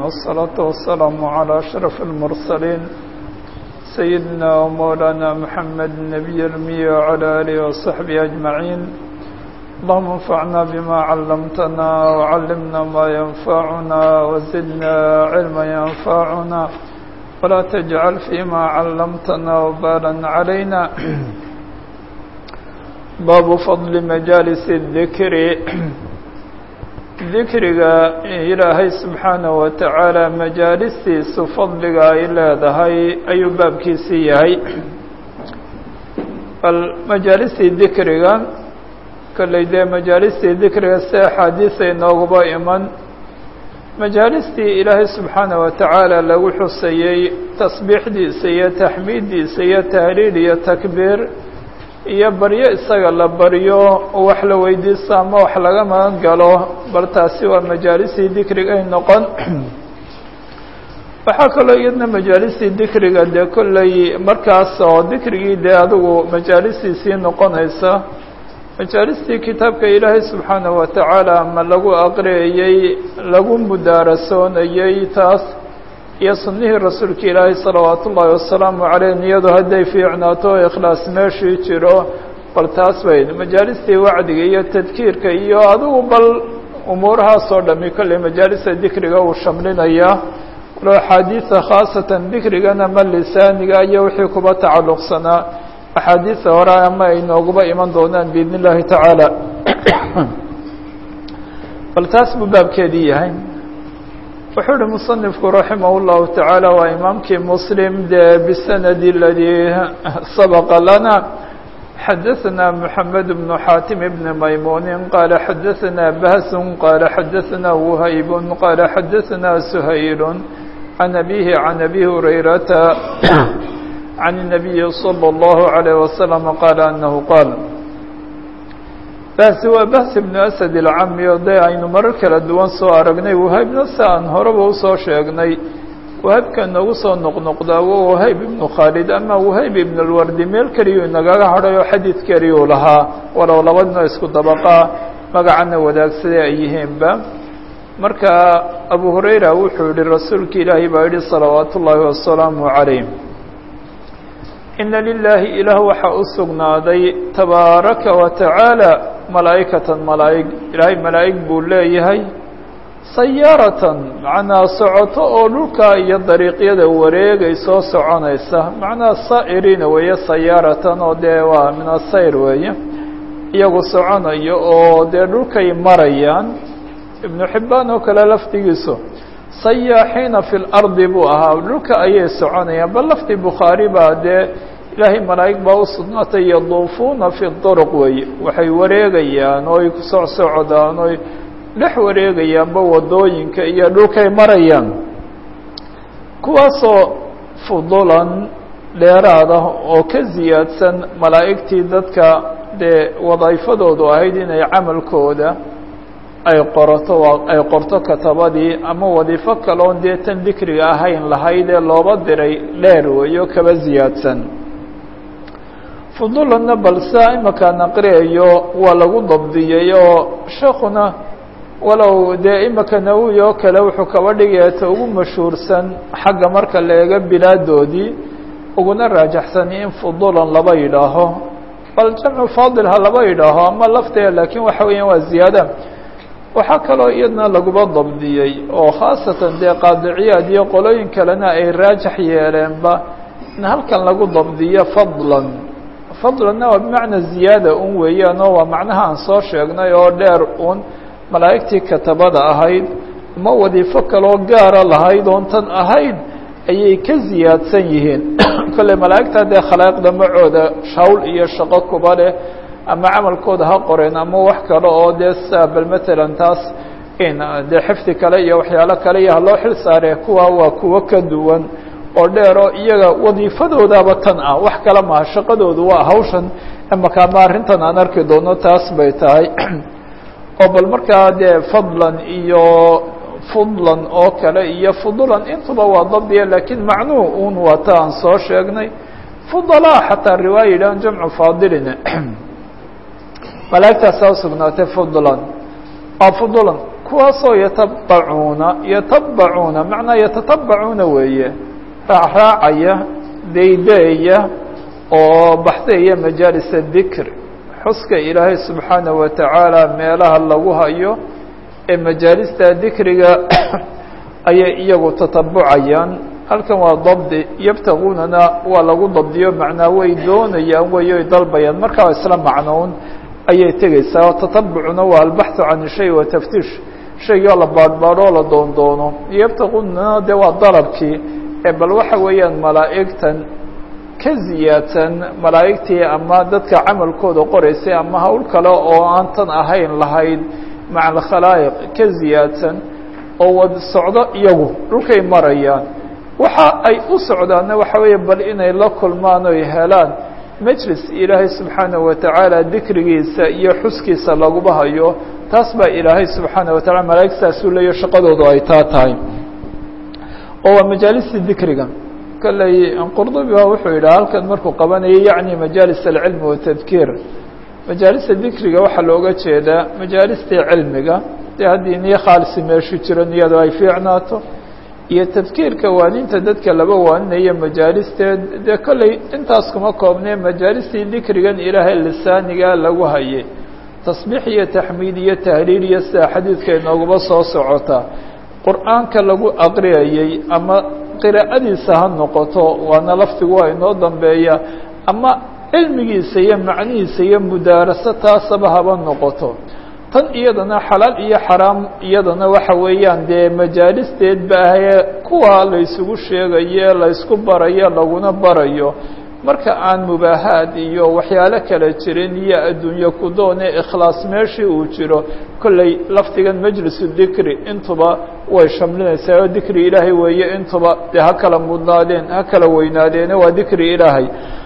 والصلاة والسلام على أشرف المرسلين سيدنا ومولانا محمد النبي المي وعلى آله وصحبه أجمعين اللهم انفعنا بما علمتنا وعلمنا ما ينفعنا وزدنا علما ينفعنا ولا تجعل فيما علمتنا وبالا علينا باب فضل مجالس الذكر dikriga ilaahay subxaanaه wa tacaala majaalistiisu fadliga ay leedahay ayuu baabkiisii yahay bal majaalistii dikriga kolley dee majaalistii dikriga si axaadiisa inooguba iman majaalistii ilaahay subxaanaه wa tacaala lagu xusayey tasbiixdiisa iyo taxmiiddiisa iyo tahliil iyo takbiir iyo baryo isaga la baryo wax la weydiisto ama wax laga magan galo bal taasi waa majaalistii dikrigay noqon waxaa kaloo iyadna majaalistii dikriga dee kolley markaas oo dikrigii dee adigu majaalistiisii noqonaysa majaalistii kitaabka ilaahay subxaanaه wa tacaala ama lagu aqriyayey lagu mudaarasoonayey taas iyo sunnihii rasuulka ilaahay salawaat ullaahi wasalaamu caleyh niyadu hadday fiicnaato o ikhlaas meeshii jiro bal taas bay majaalistii wacdiga iyo tadkiirka iyo adigu bal umuurahaas oo dhami kolley majaalista dikriga uu shamlinayaa walo axaadiisa khaasatan dikrigana ma lisaaniga iyo wixii kuba tacalluqsanaa axaadiisa hore ama ay nooguba iman doonaan biidn illaahi tacaala bal taas buu baabkeedii yahay wuxuu uhi muصنifku raximah الlahu taعaalى waa imaamkii mslim de bsanadi اladii sabqa lana xadaثna mحamed بن xatim بn maymuni qaala xadaثna bahs qaala xadaثna whayb qaala xadaثna shayl عan abihi عan abi hurayrata عan النabiyi slى الlahu عalيه waslم qaala anahu qaal bahsi waa bahsi ibnu asad ilcami oo dee aynu marar kala duwan soo aragnay wahaybna si aan horeba usoo sheegnay wahaybka noogu soo noqnoqdaa waa wahayb ibnu khaalid ama wahayb ibn lwardi meel keliyuu nagaga hadhay oo xadiid keliyuu lahaa walow labadna isku dabaqaa magacana wadaagsaday ay yihiinba marka abu hurayra wuxuu yihi rasuulka ilaahay baa yihi salawaat ullaahi wasalaamu calayh ina lilaahi ilaah waxaa u sugnaaday tabaaraka wa tacaala malaa'ikatan malaa'ig ilaahay malaa'ig buu leeyahay sayaaratan macnaa socoto oo dhulka iyo dariiqyada wareegay soo soconaysa macnaha saa'iriina weeye sayaaratan oo dee waa min asayr weeye iyagu soconayo oo dee dhulkay marayaan ibnu xibbaan oo kale lafdigiisu sayaaxiina fi lardi buu ahaa dhulka ayay soconayaan bal lafdi bukhaari baa dee ilaahay malaa'ig baa u sugnaatay yaduufuuna fi duruq weeye waxay wareegayaan oo ay kusoo socdaan oy dhex wareegayaanba wadooyinka iyo dhulkay marayaan kuwaasoo fudulan dheeraad ah oo ka ziyaadsan malaa'igtii dadka dee wadayfadoodu ahayd inay camalkooda ay qorato ay qorto katabadii ama wadiifo kaloon dee tan dikriga ahayn lahayd ee looba diray dheer weeyo kaba ziyaadsan fudulanna balse imakaan aqriyayo waa lagu dabdiyey oo sheekuna walow dee imaka nawowi oo kale wuxuu kaba dhigaya ta ugu mashhuursan xagga marka la eego bilaadoodii uguna raajaxsan in fudulan laba yidhaaho bal jamcu faadil ha laba yidhaaho ama lafteeda laakiin waxa weeyaan waa ziyaada waxaa kaloo iyadna laguba dabdiyey oo khaasatan dee qaadiciyaad iyo qolooyin kalena ay raajax yeeleenba in halkan lagu dabdiyo fadlan fadlanna waa bimacna ziyaada un weeyaan oo waa macnaha aan soo sheegnay oo dheer un malaa'igtii katabada ahayd ama wadiifo kaloo gaara lahayd oon tan ahayd ayay ka ziyaadsan yihiin kolley malaa'igta dee khalaa'iqda macooda shawl iyo shaqo kuba leh ama camalkooda ha qoreen ama wax kale oo dee sa bal matalan taas in dee xifdi kale iyo waxyaalo kale iyo haloo xil saaree kuwa waa kuwo ka duwan oo dheero iyaga wadiifadoodaaba tan ah wax kale maha shaqadoodu waa hawshan imaka ama arrintan aan arki doono taas bay tahay oo bal markaa dee fadlan iyo fudlan oo kale iyo fudulan intuba waa dabdiya laakiin macnuhu un waa ta aan soo sheegnay fudalaa xataa riwaaya yidhahan jamcu faadilina malaa'igtaasaa usugnaatay fudlan waa fudulan kuwaasoo yatabacuuna yatabacuuna macnaa yatatabacuuna weeye raacraacaya daydeeya oo baxdaya majaalis dikr xuska ilaahay subxaanaه wa tacaala meelaha lagu hayo ee majaalista dikriga ayay iyagu tatabucayaan halkan waa dabdi yabtaguunana waa lagu dabdiyo macnaa way doonayaan wey oy dalbayaan markaa isla macnoun ayay tegeysaa oo tatabucuna waa albaxu can shay wa taftiish shaygoo la baadhbaadho oo la doondoono yabtaguunana de waa dalabkii ee bal waxa weeyaan malaa'igtan ka ziyaadsan malaa'igtii ama dadka camalkooda qoraysay ama hawl kale oo aan tan ahayn lahayd maca alkhalaa'iq ka ziyaadsan oo wad socdo iyagu dhulkay marayaan waxa ay u socdaanna waxa weeye bal inay la kulmaan oy helaan majlis ilaahay subxaanaه wa tacaala dikrigiisa iyo xuskiisa laguba hayo taas baa ilaahay subxaanaه wa tacala malaa'igtaasuu leeyo shaqadoodu ay taa tahay oo waa majaalista dikriga kolley qurdubi ba wuxuu yidhaha halkan markuu qabanayay yacni majaalis alcilmi watadkiir majaalista dikriga waxaa looga jeedaa majaalistii cilmiga dee haddii niyo khaalisi meeshu jiro niyadu ay fiicnaato iyo tadkiirka waaninta dadka laba waaninaya majaalisteed dee kolley intaas kuma koobnee majaalistii dikrigan ilaahay lisaaniga lagu hayay tasbiix iyo taxmiid iyo tahliil iyo sida xadiidka inooguba soo socota qur-aanka lagu aqriyayey ama qiraa'adiisa ha noqoto waana laftigu waa inoo dambeeya ama cilmigiisa iyo macnihiisa iyo mudaaraso taasaba haba noqoto tan iyadana xalaal iyo xaraam iyadana waxa weeyaan dee majaalisteed ba ahee kuwa la ysugu sheegayo laysku barayo laguna barayo marka aan mubaahaad iyo waxyaalo kale jirin iyo adduunye ku doone ikhlaas meeshii uu jiro kolley lafdigan majlisu dikri intuba way shamlinaysaa oo dikri ilaahay weeye intuba dee ha kala mudnaadeen ha kala weynaadeene waa dikri ilaahay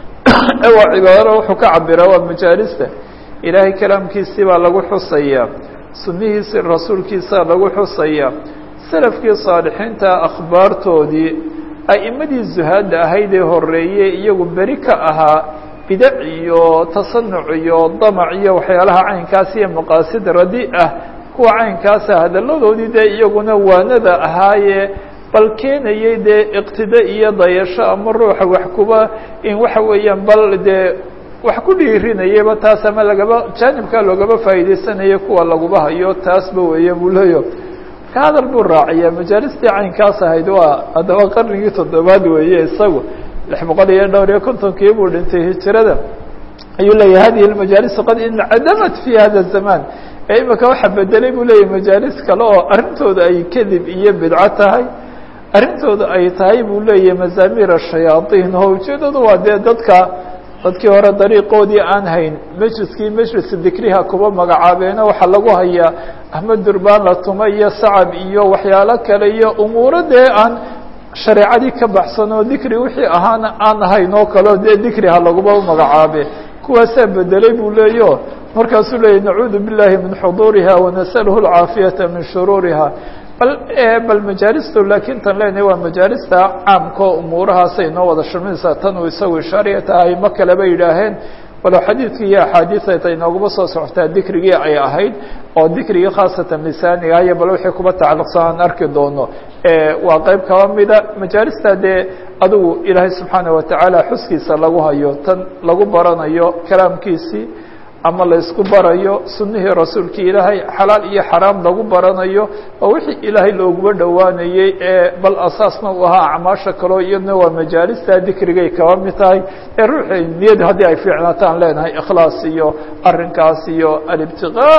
waa cibaadada wuxuu ka cabiraa waa majaalista ilaahay kalaamkiisii baa lagu xusayaa sunnihiisi rasuulkiisaa lagu xusayaa salafkii saalixiinta akhbaartoodii a'imadii zuhaadda ahayd ee horeeyey iyagu beri ka ahaa bidac iyo tasanuc iyo damac iyo waxyaalaha caynkaas iyo maqaasid radi ah kuwa caynkaasa hadalladoodii dee iyaguna waanada ahaayee bal keenayay dee iqtida iyo dayasho ama ruuxa wax kuba in waxa weeyaan bal dee wax ku dhiirinayaba taas ama lagaba jaanibkaa loogaba faa'iidaysanaya kuwa laguba hayo taasba weeye buu leeyo ka hadal buu raaciyaa majaalistii caynkaas ahayd waa haddaba qarnigii toddobaad weeye isagu lix boqol iyo dhowr iyo kontonkii buu dhintay hijirada ayuu leeyahy hadihi lmajaalisu qad incadamat fi hada zaman ee imika waxa bedelay buu leeyahy majaalis kale oo arrintooda ay kadib iyo bidco tahay arrintooda ay tahay buu leeyahy mazaamir ashayaaطin oo ujeedadu waa dee dadka dadkii hore dariiqoodii aan hayn majliskii majlis dikriha kuba magacaabeeno waxaa lagu hayaa ahmed durbaan la tuma iyo sacab iyo waxyaalo kale iyo umuuro dee aan shareecadii ka baxsan oo dikri wixii ahaana aan ahayn oo kaleo dee dikriha laguba magacaabe kuwaasaa bedelay buu leeyo markaasuu leeyay nacuudu billahi min xuduuriha wanasaluhu alcaafiyata min shuruuriha bal bal majaalistu laakiin tan leenahay waa majaalista caamkao umuurahaasay noo wada shurminaysaa tan uu isagu ishaariya tahay ma kaleba yidhaaheen walow xadiidkii iyo axaadiiata inooguma soo socotaa dikrigii ay ahayd oo dikrigii khaasatan lisaaniga iyo bal wixii kuba tacalluqsan aan arki doono waa qeyb kaba mida majaalista dee adigu ilaahay subxaana watacaala xuskiisa lagu hayo tan lagu baranayo kalaamkiisii ama la isku barayo sunihii rasuulkii ilaahay xalaal iyo xaraam lagu baranayo oo wixii ilaahay looguba dhowaanayey ee bal asaasna u ahaa acmaasha kaleo iyadna waa majaalista dikrigay kaba mid tahay ee ruuxi niyad haddii ay fiicnaataan leenahay ikhlaas iyo arrinkaas iyo alibtiqaa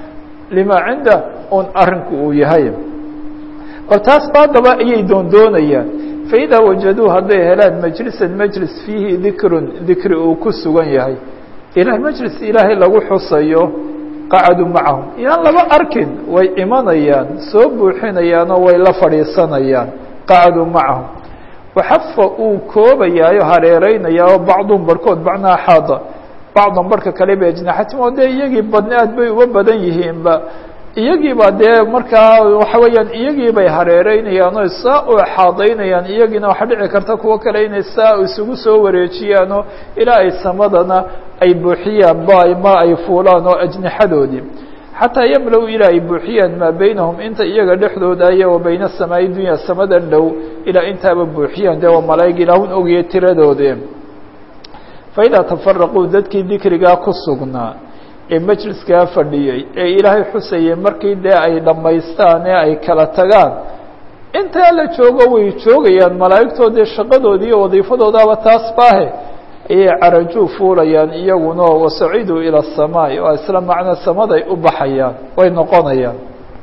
lima cinda un arrinku uu yahay bal taas baadaba ayay doondoonayaan faidaa wajaduu hadday helaan majlisan majlis fiihi dikrun dikri uu ku sugan yahay ilahay majlis ilaahay lagu xusayo qacaduu macahum yaan laba arkin way imanayaan soo buuxinayaanoo way la fadhiisanayaan qacaduu macahum waxafa uu koobayaayo hareereynayaa oo bacduhum barhkood bacnaa xaada bacdan barhka kale ba ajnaxatim oo dee iyagii badni aad bay uga badan yihiinba iyagiiba dee markaa waxa weeyaan iyagii bay hareereynayaan oo saa u xaadaynayaan iyagiina waxaa dhici karta kuwo kale inay saa isugu soo wareejiyaanoo ilaa ay samadana ay buuxiyaan ba ma ay fuulaan oo ajnixadoodii xataa yamlow ilaa ay buuxiyaan maa beynahum inta iyaga dhexdooda aya wa bayna samaa'i dunya samada dhow ilaa intaaba buuxiyaan dee waa malaa'ig ilaahun ogaya tiradoode faidaa tafaraquu dadkii dikrigaa ku sugnaa ee majliskaa fadhiyey ee ilaahay xusayay markii dee ay dhammaystaan ee ay kala tagaan intaa la joogo way joogayaan malaa'igtoodii shaqadoodii iyo wadiifadoodaaba taas baahe ayay carajuu fuulayaan iyaguna wasaciduu ila asamaa'i oo isla macno samaday u baxayaan way noqonayaan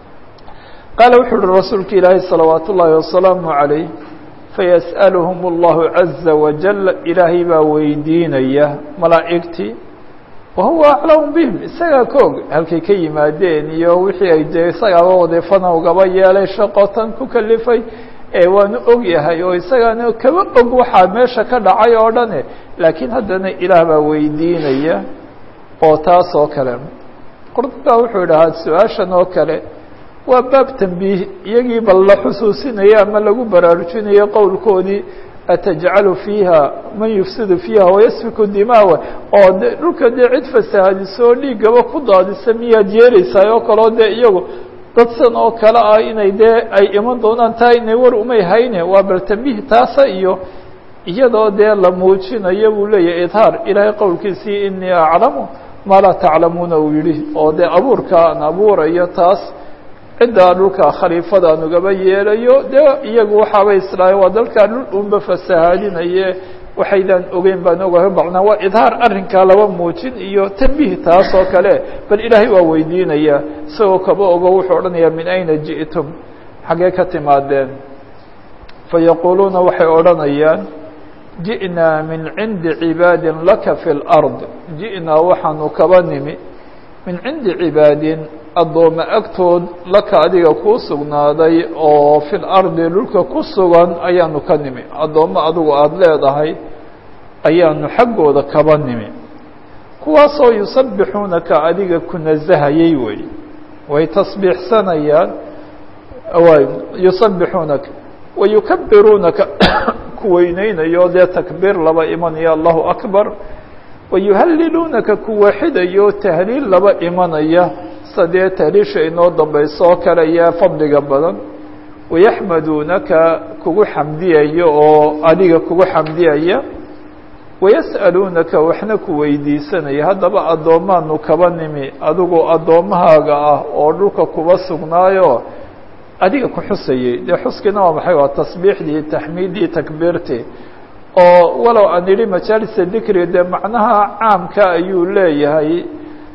qaala wuxuu uhi rasuulka ilaahay salawaat ullaahi wasalaamu calayh fayas'aluhum allahu caza wajal ilaahay baa weydiinaya malaa'igtii wahuwa aclamu bihim isagaa ka og halkay ka yimaadeen iyo wixii ay dee isagaaba wadiifana ugaba yeelay shaqotan ku kalifay ee waanu og yahay oo isagaana kaba og waxaa meesha ka dhacay oo dhane laakiin haddana ilaah baa weydiinaya oo taas oo kale qurduba wuxuu idhahaa su-aashan oo kale waa baab tambiih iyagii bal la xusuusinayo ama lagu baraarujinayo qowlkoodii atajcalu fiiha man yufsidu fiiha wayasfiku dimaawa oo de dhulka dee cid fasahaadiso oo dhiiggaba ku daadisa miyaad yeeleysaa oo kaleo dee iyagu dadsan oo kale ah inay dee ay iman doonaan taa inay war umay hayne waa bal tambiih taasa iyo iyadoo dee la muujinayo buu leeyahay idhaar ilaahay qowlkiisii inii aclamu maa laa taclamuuna uu yidhi oo dee abuurka aan abuurayo taas ciddaa dhulka khaliifada aan ugaba yeelayo dee iyagu waxaabay islaahay waa dalkaa dhul unba fasahaadinaye waxaydaan ogeyn baan ogahay bacnaa waa idhaar arrinkaa laba muujin iyo tambiih taas oo kale bal ilaahay waa weydiinaya isagoo kaba ogo wuxuu odhanayaa min ayna ji'tum xaggee ka timaadeen fayaquuluuna waxay odhanayaan ji'naa min cindi cibaadin laka fi lard ji'naa waxaanu kaba nimi min cindi cibaadin addoome agtood laka adiga kuu sugnaaday oo fi lardi dhulka ku sugan ayaanu ka nimi addoommo adigu aada leedahay ayaanu xaggooda kaba nimi kuwaasoo yusabbixuunaka adiga ku nasahayay wey way tasbiixsanayaan yusabbixuunaka wayukabiruunaka ku weyneynayo dee takbiir laba imanaya allahu akbar wayuhalliluunaka ku waaxidayo tahliil laba imanaya sadee tahliisha inoo dambayso oo kale ayaa fadliga badan wayaxmaduunaka kugu xamdiyayo oo adiga kugu xamdiyaya wayas'aluunaka waxna ku weydiisanaya haddaba addoommaanu kaba nimi adigoo addoommahaaga ah oo dhulka kuba sugnaayo adiga ku xusayay dee xuskiina waa maxay waa tasbiixdii taxmiiddii takbiirtii oo walow aan idhi majaalisa dikri dee macnaha caamka ayuu leeyahay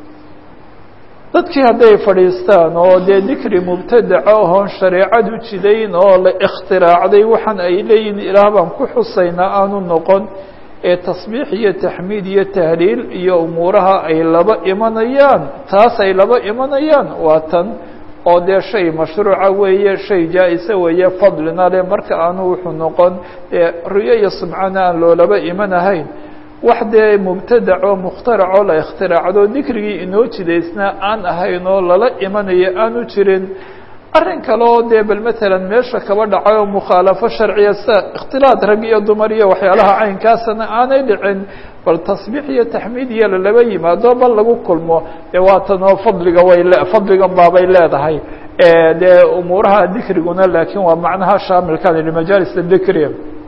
dadkii hadday fadhiistaan oo dee dikri mubtadaca oon shareecadu jidayn oo la ikhtiraacday waxaan ay leeyihin ilaah baan ku xusaynaa aanu noqon ee tasbiix iyo taxmiid iyo tahliil iyo umuuraha ay laba imanayaan taas ay laba imanayaan waa tan oo dee shay mashruuca weeye shay jaa-isa weeye fadlina le marka aanu wuxuu noqon dee riyo iyo subcana aan loolaba imanahayn wax dee mubtadac oo mukhtarac oo la ikhtiraacdo dikrigii inoo jidaysnaa aan ahayn oo lala imanayo aanu jirin arrin kale oo dee bal matalan meesha kaba dhacay oo mukhaalafo sharciya sida ikhtilaad rag iyo dumar iyo waxyaalaha caynkaasana aanay dhicin bal tasbiix iyo taxmiid iyo lalaba yimaado bal lagu kulmo dee waatanoo fadliga way le fadligan baabay leedahay dee umuuraha dikriguna laakiin waa macnaha shaamilkan yihi majaalis dikri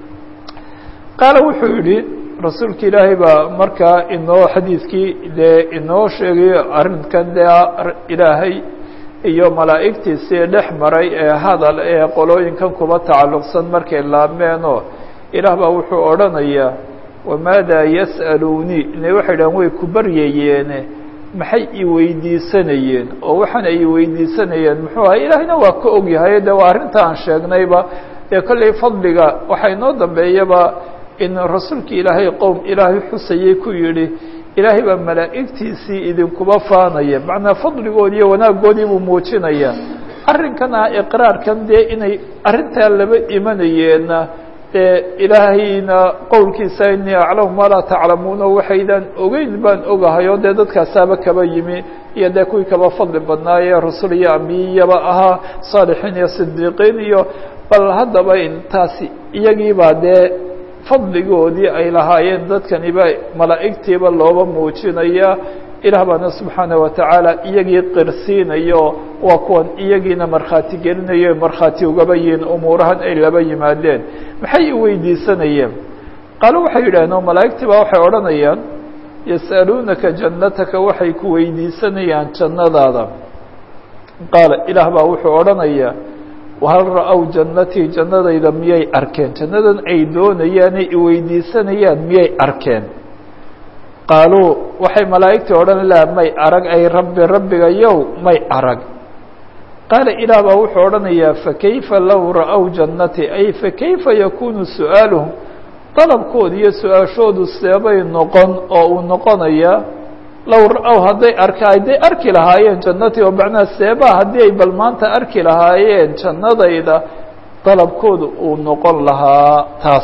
qaala wuxuu yihi rasuulka ilaahay baa markaa inoo xadiidkii dee inoo sheegay arrinkan dee ilaahay iyo malaa'igtiisii dhex maray ee hadal ee qolooyinkan kuba tacalluqsan markay laabmeenoo ilaah baa wuxuu odhanayaa wamaadaa yas'aluunii ine waxay dhahan way ku baryayeene maxay i weydiisanayeen oo waxaan ay weydiisanayeen muxuu ahay ilaahayna waa ka ogyahay de waa arrinta aan sheegnayba dee kollay fadliga waxaa inoo dambeeyaba in rasuulka ilaahay qowm ilaahay xusayay ku yidhi ilaahay baa malaa'igtiisii idinkuba faanaya macnaa fadligoodii iyo wanaaggoodii buu muujinaya arrinkan ah iqraarkan dee inay arrintaa laba imanayeenna dee ilaahayna qowlkiisa inii aclamu maa laa taclamuuna waxaydaan ogeyn baan ogahay oo dee dadkaasaaba kaba yimi iyo dee kuwii kaba fadli badnaayee rasul iyo ambiyaba ahaa saalixiin iyo sidiiqiin iyo bal haddaba intaasi iyagiibaa dee fadligoodii ay lahaayeen dadkaniba malaa'igtiiba looba muujinaya ilaah baana subxaana watacaala iyagii qirsiinayo waa kuwan iyagiina markhaati gelinayo markhaati ugaba yihiin umuurahan ay laba yimaadeen maxay weydiisanayeen qaalo waxay yidhahdeen oo malaa'igtii baa waxay odhanayaan yas'aluunaka jannataka waxay ku weydiisanayaan jannadaada qaala ilaah baa wuxuu odhanayaa wahal ra-ow jannatii jannadayda miyay arkeen jannadan ay doonayaanay iweydiisanayaan miyay arkeen qaaluu waxay malaa'igtii odhan laha may arag ay rabbi rabbigayow may arag qaala ilaah baa wuxuu odhanayaa fakayfa low ra-ow jannatii ay fakayfa yakunu su'aaluhum dalabkooda iyo su-aashoodu seebay noqon oo uu noqonayaa low ra-ow hadday arka hadday arki lahaayeen jannatii oo macnaha seebaa haddii ay bal maanta arki lahaayeen jannadayda dalabkooda uu noqon lahaa taas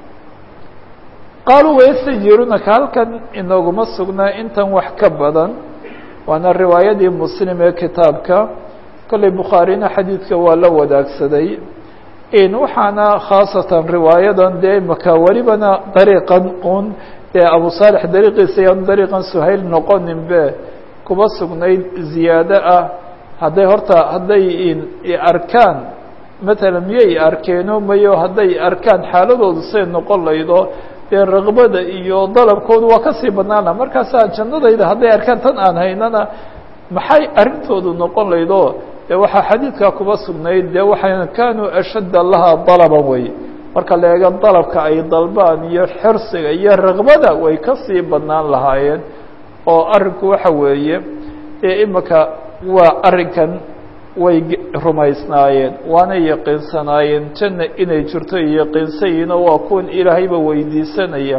qaaluu wayastajiirunaka halkan inooguma sugnaa intan wax ka badan waana riwaayadii muslim ee kitaabka kolley bukhaarina xadiidka waa la wadaagsaday waxaana khaasatan riwaayadan dee imaka welibana dariiqan un dee abu saalix dariiqiisa yaanu dariiqan suhayl noqoninbe kuba sugnayd ziyaado ah hadday horta hadday arkaan matalan miyay arkeeno mayo hadday arkaan xaaladoodu say noqon laydo dee raqbada iyo dalabkoodu waa kasii badnaan laha markaasaa jannadayda hadday arkaan tan aan haynana maxay arrintoodu noqon laydo de waxaa xadiidkaa kuba sugnayd dee waxay kaanuu ashadda lahaa dalaban wey marka la eego dalabka ay dalbaan iyo xirsiga iyo raqbada way kasii badnaan lahaayeen oo arrinku waxa weeye dee imika waa arrinkan way rumaysnaayeen waana yaqiinsanaayeen janna inay jirto iyo yaqiinsayiino waa kuwan ilaahayba weydiisanaya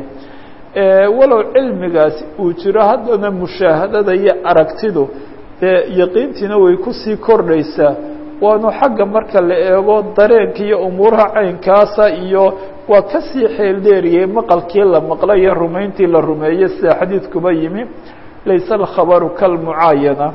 walow cilmigaasi uu jiro haddana mushaahadada iyo aragtidu dee yaqiintiina way kusii kordhaysaa waanu xagga marka la eego dareenka iyo umuuraha caynkaasa iyo waa kasii xeel dheeriyey maqalkii la maqlay iyo rumayntii la rumeeyey sida xadiidkuba yimi layse alkhabaru kalmucaayana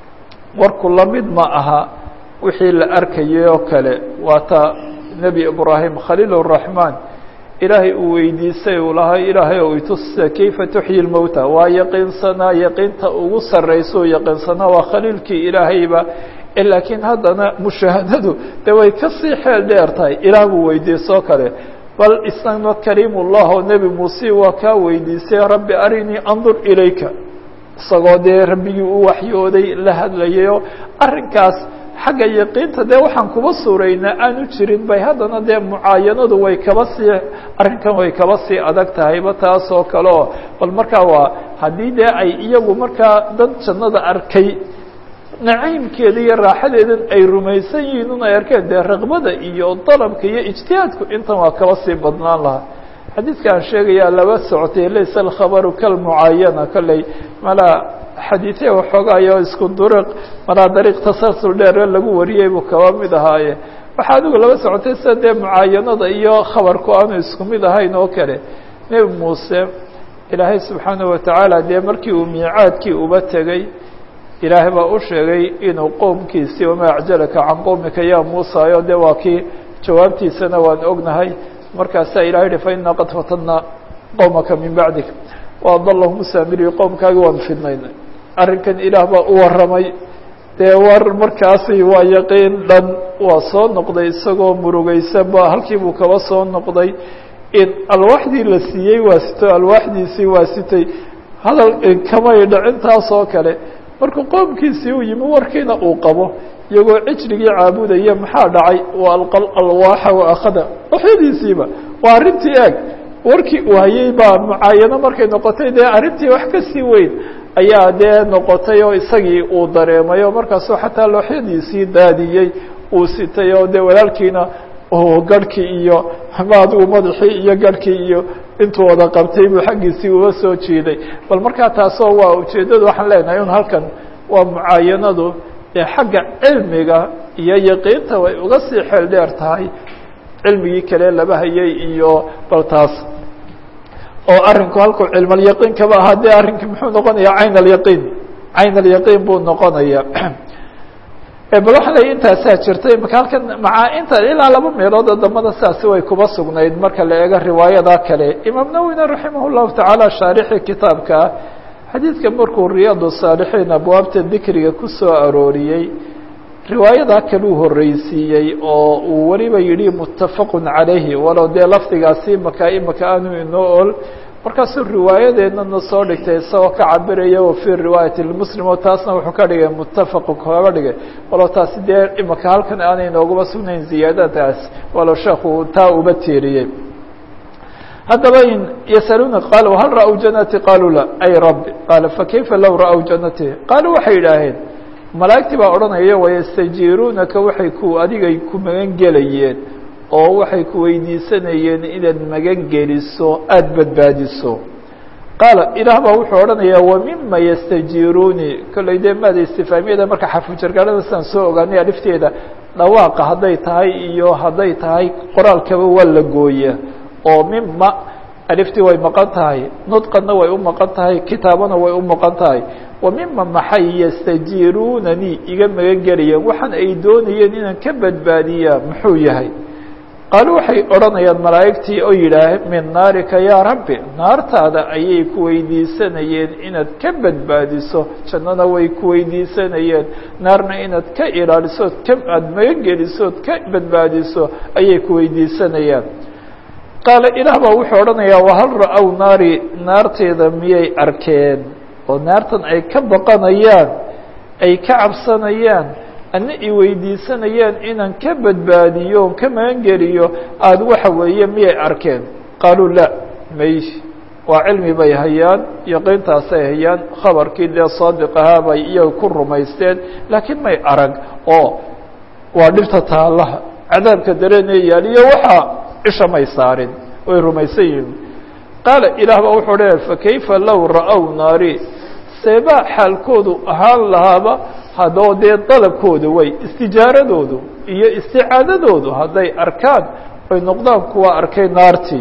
warku lamid ma aha wixii la arkayay oo kale waa ta nebi ibraahim khaliil الraxmaan ilaahay uu weydiisay uu lahaa ilaahay ou itusa kayfa tuxyi lmowta waa yaqiinsanaa yaqiinta ugu sarraysa oo yaqiinsanaa waa khaliilkii ilaahayba laakiin haddana mushaahadadu de way kasii xeel dheer tahay ilaah buu weydiisoo kale bal isagna kariim ullah oo nebi muuse waa kaa weydiisay rabbi arinii andur ilayka isagoo dee rabbigii u waxyooday la hadlayayoo arrinkaas xagga yaqiinta dee waxaan kuba suuraynaa aanu jirin bay haddana dee mucaayanadu way kaba sii arrinkan way kaba sii adag tahayba taas oo kale oo bal markaa waa haddii dee ay iyagu markaa dad jannada arkay naciimkeeda iyo raaxadeedan ay rumaysan yihiin un ay arkeen dee raqbada iyo dalabka iyo ijtihaadku intan waa kaba sii badnaan lahaa xadiidkaan sheegayaa laba socotay laysa alkhabaru kalmucaayana kolley malaa xadiidya waxoogaayo isku duriq malaa dariiq tasalsul dheere lagu wariyey buu kaba mid ahaaye waxaa adigu laba socotay sida dee mucaayanada iyo khabarku aanu isku mid ahayn oo kale nebi muuse ilaahay subxaanaه watacaala dee markii uu miicaadkii uba tegey ilaahay baa u sheegay inuu qowmkiisii wamaa acjalaka can qowmika ya muusa yo de waa kii jawaabtiisana waan ognahay markaasaa ilahay yihi fainaa qad fatadna qowmaka min bacdik waadalahum saamiri qowmkaagi waan fidnaynay arrinkan ilaah baa u warramay dee war markaasi waa yaqiin dhan waa soo noqday isagoo murugaysan ba halkii buu kaba soo noqday in alwaaxdii la siiyey waa sito alwaaxdiisii waa sitay hadal kamay dhacintaas oo kale markuu qoomkiisii u yimi warkiina uu qabo iyagoo cijrigii caabudaya maxaa dhacay wa alqa alwaaxa wa akhada waxyadiisiiba waa arrintii eeg warkii uu hayay baa mucaayano markay noqotay dee arrintii wax kasii weyn ayaa dee noqotay oo isagii uu dareemay oo markaasuu xataa looxyadiisii daadiyey uu sitay oo dee walaalkiina garhkii iyo ama adigu madaxii iyo garhkii iyo intuu wada qabtay buu xaggiisii uga soo jiiday bal markaa taasoo waa ujeeddadu waxaan leenahay un halkan waa mucaayanadu ee xagga cilmiga iyo yaqiinta way uga sii xeel dheer tahay cilmigii kale laba hayay iyo bal taas oo arrinku halkuu cilmalyaqiin kaba ahaa dee arrinki muxuu noqonayaa cayn alyaqiin cayn alyaqiin buu noqonaya bal waxaa ley intaasaa jirtay maka halkan maca inta ilaa laba meelood oo dambada saasi way kuba sugnayd marka la eego riwaayada kale imaam nawina raximah llahu tacaala shaarixii kitaabka xadiidka markuu riyaad saalixiin abwaabta dikriga ku soo arooriyey riwaayadaa kaluu horreysiiyey oo uu weliba yidhi muttafaqun calayhi walow dee lafdigaasi imaka imaka aanu inoo ol markaasuu riwaayadeennana soo dhigtay isagoo ka cabiraya wa fii riwaayati lmuslim oo taasna wuxuu ka dhigay muttafaqu kaga dhigay walow taasi dee imaka halkan aanay nooguma sugnayn ziyaadadaas walow sheekhu taa uba tiiriyey haddaba in yasaluuna qaaluu hal ra-w janati qaaluu la ay rabbi qaala fakayfa low ra-w janati qaaluu waxay yidhaaheen malaa'igtii baa odhanaya wayastajiiruunaka waxay ku adigay ku magan gelayeen oo waxay ku weydiisanayeen inaad magan geliso aada badbaadiso qaala ilaah baa wuxuu odhanayaa wa mima yastajiiruunii kollay dee maada istifaamiyada marka xarfujargaarada sidaan soo ogaanay alifteeda dhawaaqa hadday tahay iyo hadday tahay qoraalkaba waa la gooya oo mima aliftii way maqan tahay nudqanna way u maqan tahay kitaabana way u maqan tahay wa mima maxay yastajiiruunanii iga magan gelayeen waxaan ay doonayeen inaan ka badbaadiyaa muxuu yahay qaalu waxay odhanayaan malaa'igtii oo yidhaah min naarika yaa rabbi naartaada ayay ku weydiisanayeen inaad ka badbaadiso jannana way ku weydiisanayeen naarna inaad ka ilaalisood ka aada magan gelisood ka badbaadiso ayay ku weydiisanayaan qaala ilaah baa wuxuu odhanayaa wahal ra-w naari naarteeda miyay arkeen oo naartan ay ka baqanayaan ay ka cabsanayaan ana i weydiisanayaan inaan ka badbaadiyo on ka magangeliyo aada waxa weeye miyay arkeen qaaluu la may waa cilmi bay hayaan yaqiintaasay hayaan khabarkii dee saadiq ahaa bay iyaga ku rumaysteen laakiin may arag oo waa dhibta taallaha cadaabka dareenee yaaliyo waxaa cisha may saarin way rumaysan yihiin qaala ilaah baa wuxuu odhanaya fakayfa low ra-w naari seebaa xaalkoodu ahaan lahaaba haddoo dee dalabkooda way istijaaradoodu iyo isticaadadoodu hadday arkaan ay noqdaan kuwa arkay naartii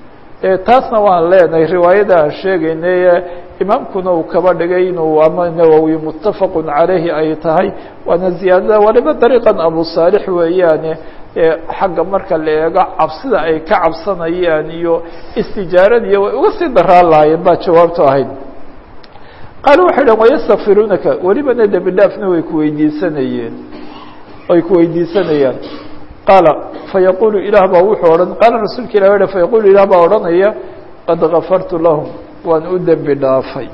taasna waan leenahay riwaayada aan sheegaynay imaamkuna uu kaba dhigay inuu ama nawowi muttafaqun calayhi ay tahay waana ziyaadada waliba dariiqan abu saalix weeyaane xagga marka la eego cabsida ay ka cabsanayaan iyo istijaaradiiyo way uga sii daraan lahaayeen baa jawaabtu ahayd qaala waxay dhahen wayastakfiruunaka welibana dembi dhaafna way kuweydiisanayeen ay kuweydiisanayaan qaala fayaqulu ilaah baa wuxuu odhan qaala rasuulka ilah ha fayaqulu ilaah baa odhanaya qad gafartu lahum waan u dembi dhaafay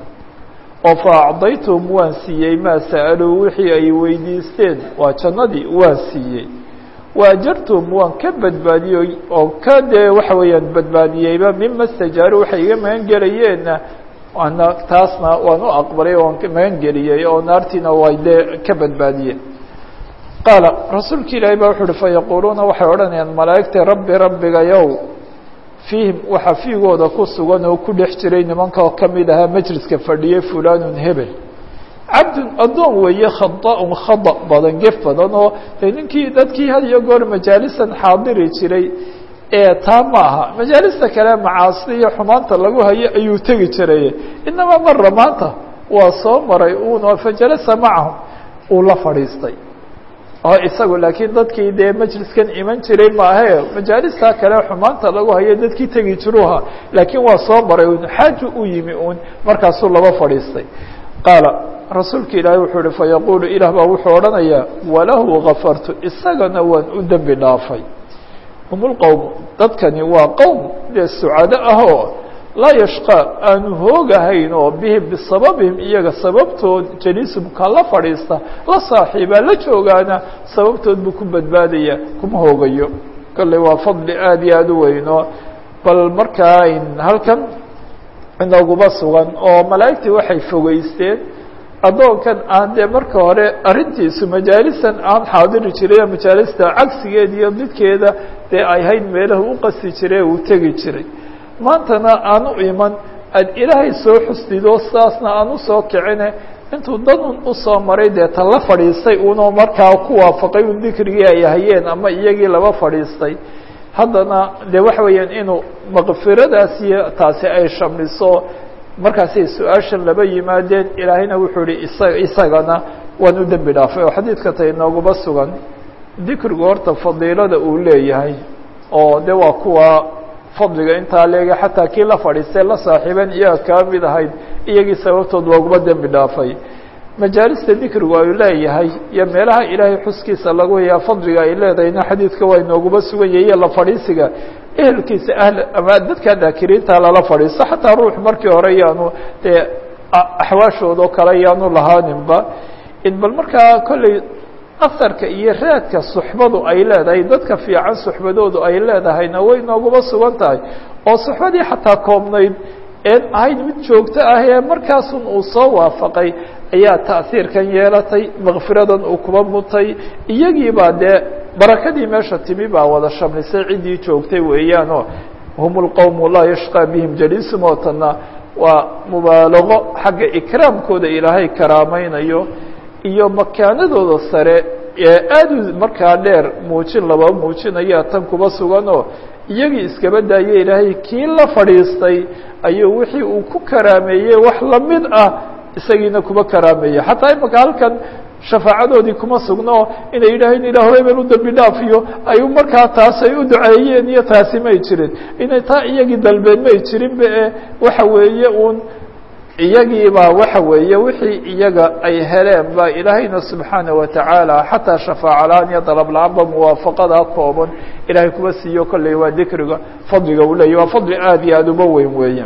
oo fa acdaytuhum waan siiyey maa sa'aluu wixii ay weydiisteen waa jannadii waan siiyey waajartuhum waan ka badbaadiyey oo ka dee waxa weeyaan badbaadiyeyba mima stajaaru waxay iga magan gelayeenna waana taasna waan u aqbalay waan magan geliyey oo naartiina way dee ka badbaadiyeen qaala rasuulka ilaahay baa wuxu uhi fayaquuluuna waxay odhanayaan malaa'igta rabbi rabbigayow fiihim waxaa fiigooda ku sugan oo ku dhex jiray nimanka oo kamid ahaa majliska fadhiyey fulanun hebel cabdun addoon weeye khada-un khada badan gef badan oo de ninkii dadkii had iyo goor majaalisan xaadiri jiray ee taa ma aha majaalista kale macaasi iyo xumaanta lagu hayo ayuu tegi jiray inamaa mara maanta waa soo maray uno fajalasa macahum uu la fadhiistay oo isagu laakiin dadkii dee majliskan iman jiray maahe majaalista kale xumaanta lagu hayo dadkii tegi jiruha laakiin waa soo maray un xaaju u yimi un markaasuu laba fadhiistay qaala rasuulka ilaahay wuxuu uhi fayaquulu ilaah baa wuxuu odhanayaa walahu gafartu isagana waan u dembi dhaafay hum lqowm dadkani waa qowm dee sucado ahoo laa yashqaa aanu hoogahayn oo bihim bisababihim iyaga sababtood jaliisum ka la fadhiista la saaxiibaa la joogaana sababtood buu ku badbaadaya kuma hoogayo kolley waa fadli aada iyo aada u weyno bal markaa halkan inaguma sugan oo malaa'igtii waxay fogeysteen addoonkan aan dee marka hore arrintiisu majaalisan aan xaadiri jiray majaalista cagsigeeda iyo midkeeda dee ay hayd meelahu u qasti jiray uu tegi jiray maantana aan u iman aad ilaahay soo xusdido sidaasna aan usoo kicine intuu danun usoo maray dee ta la fadhiistay unoo markaa ku waafaqay un dikrigii ay hayeen ama iyagii laba fadhiistay haddana dee waxa weeyaan inuu makfiradaas iyo taasi ay shamliso markaasay su-aashan laba yimaadeen ilaahayna wuxuu ihi isa isagana waan u dembi dhaafay oo xadiidka ta inooguma sugan dikrigu horta fadiilada uu leeyahay oo de waa kuwa fadliga intaa leega xataa kii la fadhiistay la saaxiiben iyaga kaa mid ahayd iyagii sababtood looguma dembi dhaafay majaalista dikrigu ay leeyahay iyo meelaha ilaahay xuskiisa lagu hayaa fadliga ay leedahayna xadiidka waa inooguma sugan yahay iyo la fadhiisiga ehelkiisa ahl ama dadka daakiriinta lala fadhiisto xataa ruux markii hore yaanu dee axwaashoodao kale yaanu lahaaninba in bal markaa kolley asarka iyo raadka suxbadu ay leedahay dadka fiican suxbadoodu ay leedahayna way nooguma sugan tahay oo suxbadii xataa koobnayd een ahayd mid joogto ah ee markaasun uu soo waafaqay ayaa ta'hiirkan yeelatay makfiradan uu kuba mutay iyagiibaa dee barakadii meesha timi baa wada shamlisay ciddii joogtay weeyaanoo hum lqowmu laa yashqaa bihim jaliisum oo tanna waa mubaalago xagga ikraamkooda ilaahay karaamaynayo iyo makaanadooda sare ee aada u markaa dheer muujin laba muujinaya tan kuba suganoo iyagii iskaba daaye ilaahay kii la fadhiistay ayuu wixii uu ku karaameeyey wax lamid ah isagiina kuba karaameeyey xataa imaka halkan shafaacadoodii kuma sugno inay yidhaaheen ilah hore been u dembi dhaafiyo ay markaa taas ay u duceeyeen iyo taasi may jirin inay taa iyagii dalbeen may jirinba e waxa weeye uun iyagiibaa waxa weeye wixii iyaga ay heleen ba ilaahayna subxaana watacaala xataa shafaaca la-aan iyo dalab la-aanba muwaafaqada kooban ilaahay kuba siiyo kolley waa dikriga fadliga uu leeyahy waa fadli aada iyo aada uba weyn weeye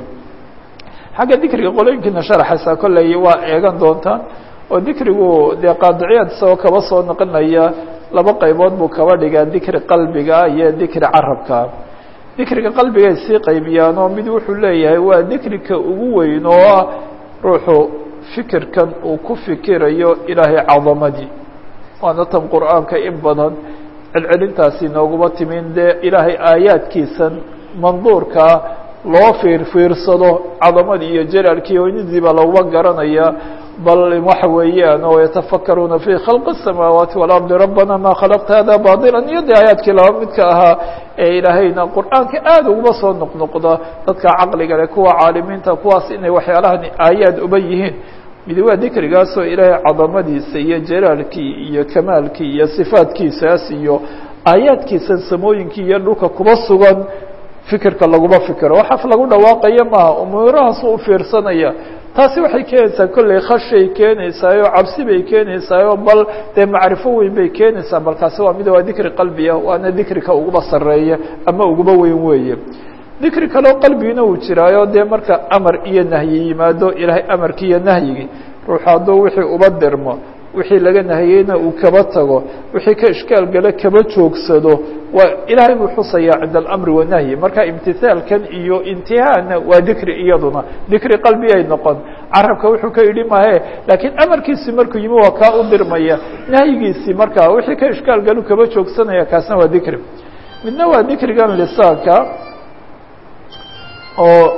xagga dikriga qolooyinkiina sharaxaysaa kolley waa eegan doontaan oo dikrigu dee qaadiciyaad isagoo kaba soo noqonaya laba qaybood buu kaba dhigaa dikri qalbiga iyo dikri carabka dikriga qalbigay sii qaybiyaan oo mid wuxuu leeyahay waa dikrika ugu weyn oo ah ruuxu fikirkan uu ku fikirayo ilaahay cadamadii waana tan qur'aanka in badan celcelintaasi nooguma timin dee ilaahay aayaadkiisan manduurkaa loo fiir fiirsado cadamadii iyo jalaalkii weynidiiba laguma garanaya bal waxa weeyaan oo yatafakaruuna fi khalqi الsamaawaati walardi rabbana ma khalaqta hada baطila iyo de aayaadkii laba midka ahaa ee ilaahayna qur'aanka aada uguma soo noqnoqda dadka caqliga leh kuwa caalimiinta kuwaas inay waxyaalahan aayaad uba yihiin mid waa dikrigaasoo ilaahay cadamadiisa iyo jalaalkii iyo kamaalkii iyo sifaadkiisaas iyo aayaadkiisan samooyinkii iyo dhulka kuba sugan fikirka laguma fikiro waxaas lagu dhawaaqaya maaha umuurahaas u fiirsanaya taasi waxay keenaysaa kolley khashay keenaysaayo cabsi bay keenaysaayo bal dee macrifo weyn bay keenaysaa balkaasi waa mid waa dikri qalbiga waana dikrika uguba sareeya ama uguba weyn weeye dikri kaleo qalbigina uu jiraayo dee marka amar iyo nahyi yimaado ilaahay amarkii iyo nahyigii ruux hadduu wixii uba dirmo wixii laga nahiyeyna uu kaba tago wixii ka ishkaal gale kaba joogsado waa ilaahay buu xusayaa cinda alamri wanahyi marka imtihaalkan iyo intihaana waa dikri iyaduna dikri qalbi ay noqon carabka wuxuu ka yidhi mahe laakiin amarkiisii markuu yimi waa kaa u dirmaya nahyigiisii marka wixii ka ishkaal galu kaba joogsanaya kaasna waa dikri midna waa dikrigan lisaanka oo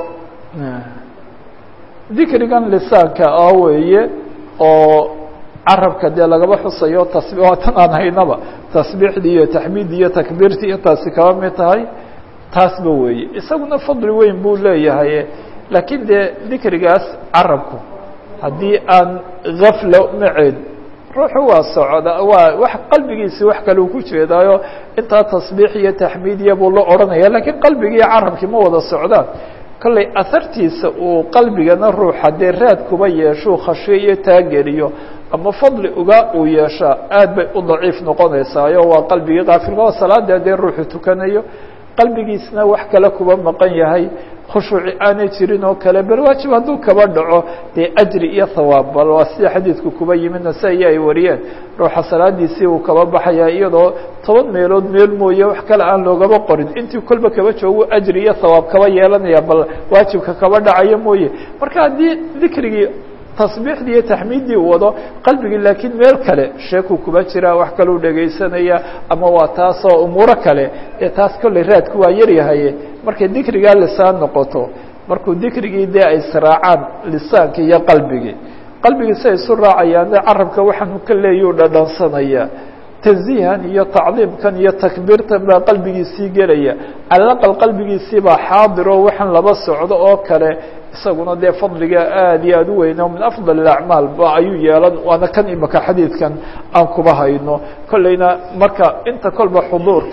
dikrigan lisaanka ah weeye oo carabka dee lagaba xusayo tasbi waa tan aan haynaba tasbiixdii iyo taxmiiddii iyo takbiirtii iyo taasi kaba mid tahay taasba weeye isaguna fadli weyn buu leeyahay laakiin dee dikrigaas carabku haddii aan gafla maceed ruuxu waa socda waa wax qalbigiisi wax kale uu ku jeedaayo intaa tasbiix iyo taxmiidiya buu la odhanaya lakiin qalbigii carabkii ma wada socdaan kolley ahartiisa uu qalbigana ruuxa dee raad kuba yeeshuu khashiyo iyo taageliyo ama fadli uga uu yeeshaa aad bay u daciif noqonaysaayo waa qalbigii kaafilka oo salaada dee ruuxu tukanayo qalbigiisna wax kale kuba maqan yahay khushuuci aanay jirin oo kale bal waajib hadduu kaba dhaco dee ajri iyo thawaab bal waa sida xadiidku kuba yimid nasa-iyo ay wariyeen ruuxa salaadiisii uu kaba baxaya iyadoo toban meelood meel mooye wax kale aan loogaba qorin intii kolba kaba joogo ajri iyo thawaab kaba yeelanaya bal waajibka kaba dhacayo mooye marka haddii dikrigii tasbiixdii iyo taxmiiddii u wado qalbigii laakiin meel kale sheekuu kuba jira wax kaleu dhegaysanaya ama waa taasoo umuuro kale ee taas kolley raadku waa yaryahaye markay dikrigaa lisaan noqoto markuu dikrigii dee ay israacaan lisaanki iyo qalbigii qalbigii si ay isu raacayaan de carabka waxaanu ka leeyuu dhadhansanaya tanziihan iyo tacdiimkan iyo takbiirtan baa qalbigiisii gelaya calaqal qalbigiisii baa xaadiro waxaan laba socdo oo kale isaguna dee fadliga aad iyo aad u weyn oo min afdal acmaal ba ayuu yeelan waana kan imaka xadiidkan aan kuba hayno kolleyna marka inta kolba xuduurka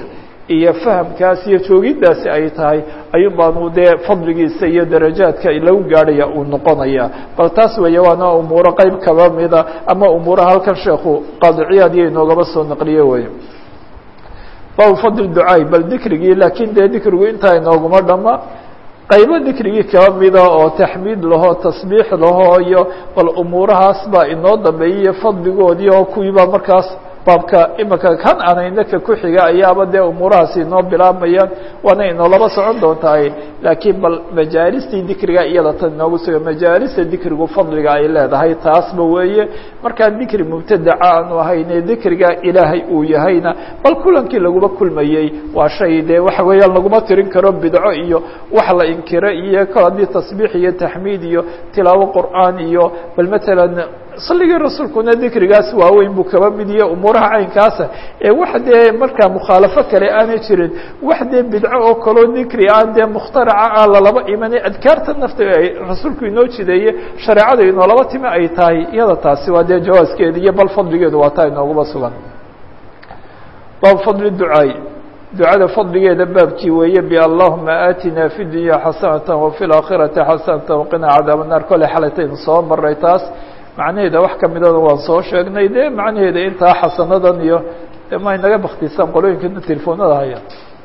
iyo fahamkaas iyo joogiddaasi ay tahay ayuun baanu dee fadligiisa iyo darajaadka lagu gaadhaya uu noqonaya bal taas weeye waana umuuro qeyb kaba mida ama umuuraha halkan sheekhu qaadiciyaad iyo inoogaba soo naqliye weeye baabu fadli ducaay bal dikrigii laakiin dee dikrigu intaa inooguma dhama qaybo dikrigii kaba mida oo taxmiid lahoo tasbiix lahoo iyo bal umuurahaas baa inoo dambeeyay fadligoodii oo kuwiibaa markaas baabka imika kan anaynaka ku xiga ayaaba dee umuurahaasi inoo bilaabmayaan waana inoolaba socon doontahay laakiin bal majaalistii dikriga iyada tan inoogu suga majaalista dikrigu fadliga ay leedahay taasba weeye markaan dikri mubtadaca aanu ahayne dikriga ilaahay uu yahayna bal kulankii laguma kulmayey waa shay dee waxa weeyaan laguma tirin karo bidco iyo wax la inkiro iyo kol haddii tasbiix iyo taxmiid iyo tilaawo qur'aan iyo bal matalan saligii rasuulkuna dikrigaas waaweyn buu kaba mid iyo umuuraha caynkaasa ee wax dee markaa mukhaalafo kale aanay jirin wax dee bidco oo kaloo dikri aan dee mukhtaraca aan lalaba imanay adkaarta nafta ay rasuulku inoo jideeye shareecada inoolaba timi ay tahay iyada taasi waa dee jawaaskeeda iyo bal fadligeedu waa taa inooguba sugan baab fadli ducaay ducada fadligeeda baabkii weeye b allahuma aatina fi dunya xasanata wafi laakhirati xasanata waqina cadaab الnaar kole xalataynu soo maray taas macnaheeda wax kamidana waan soo sheegnay de macnaheeda intaa xasanadan iyo de ma inaga baktisaan qolooyinkana telefoonada haya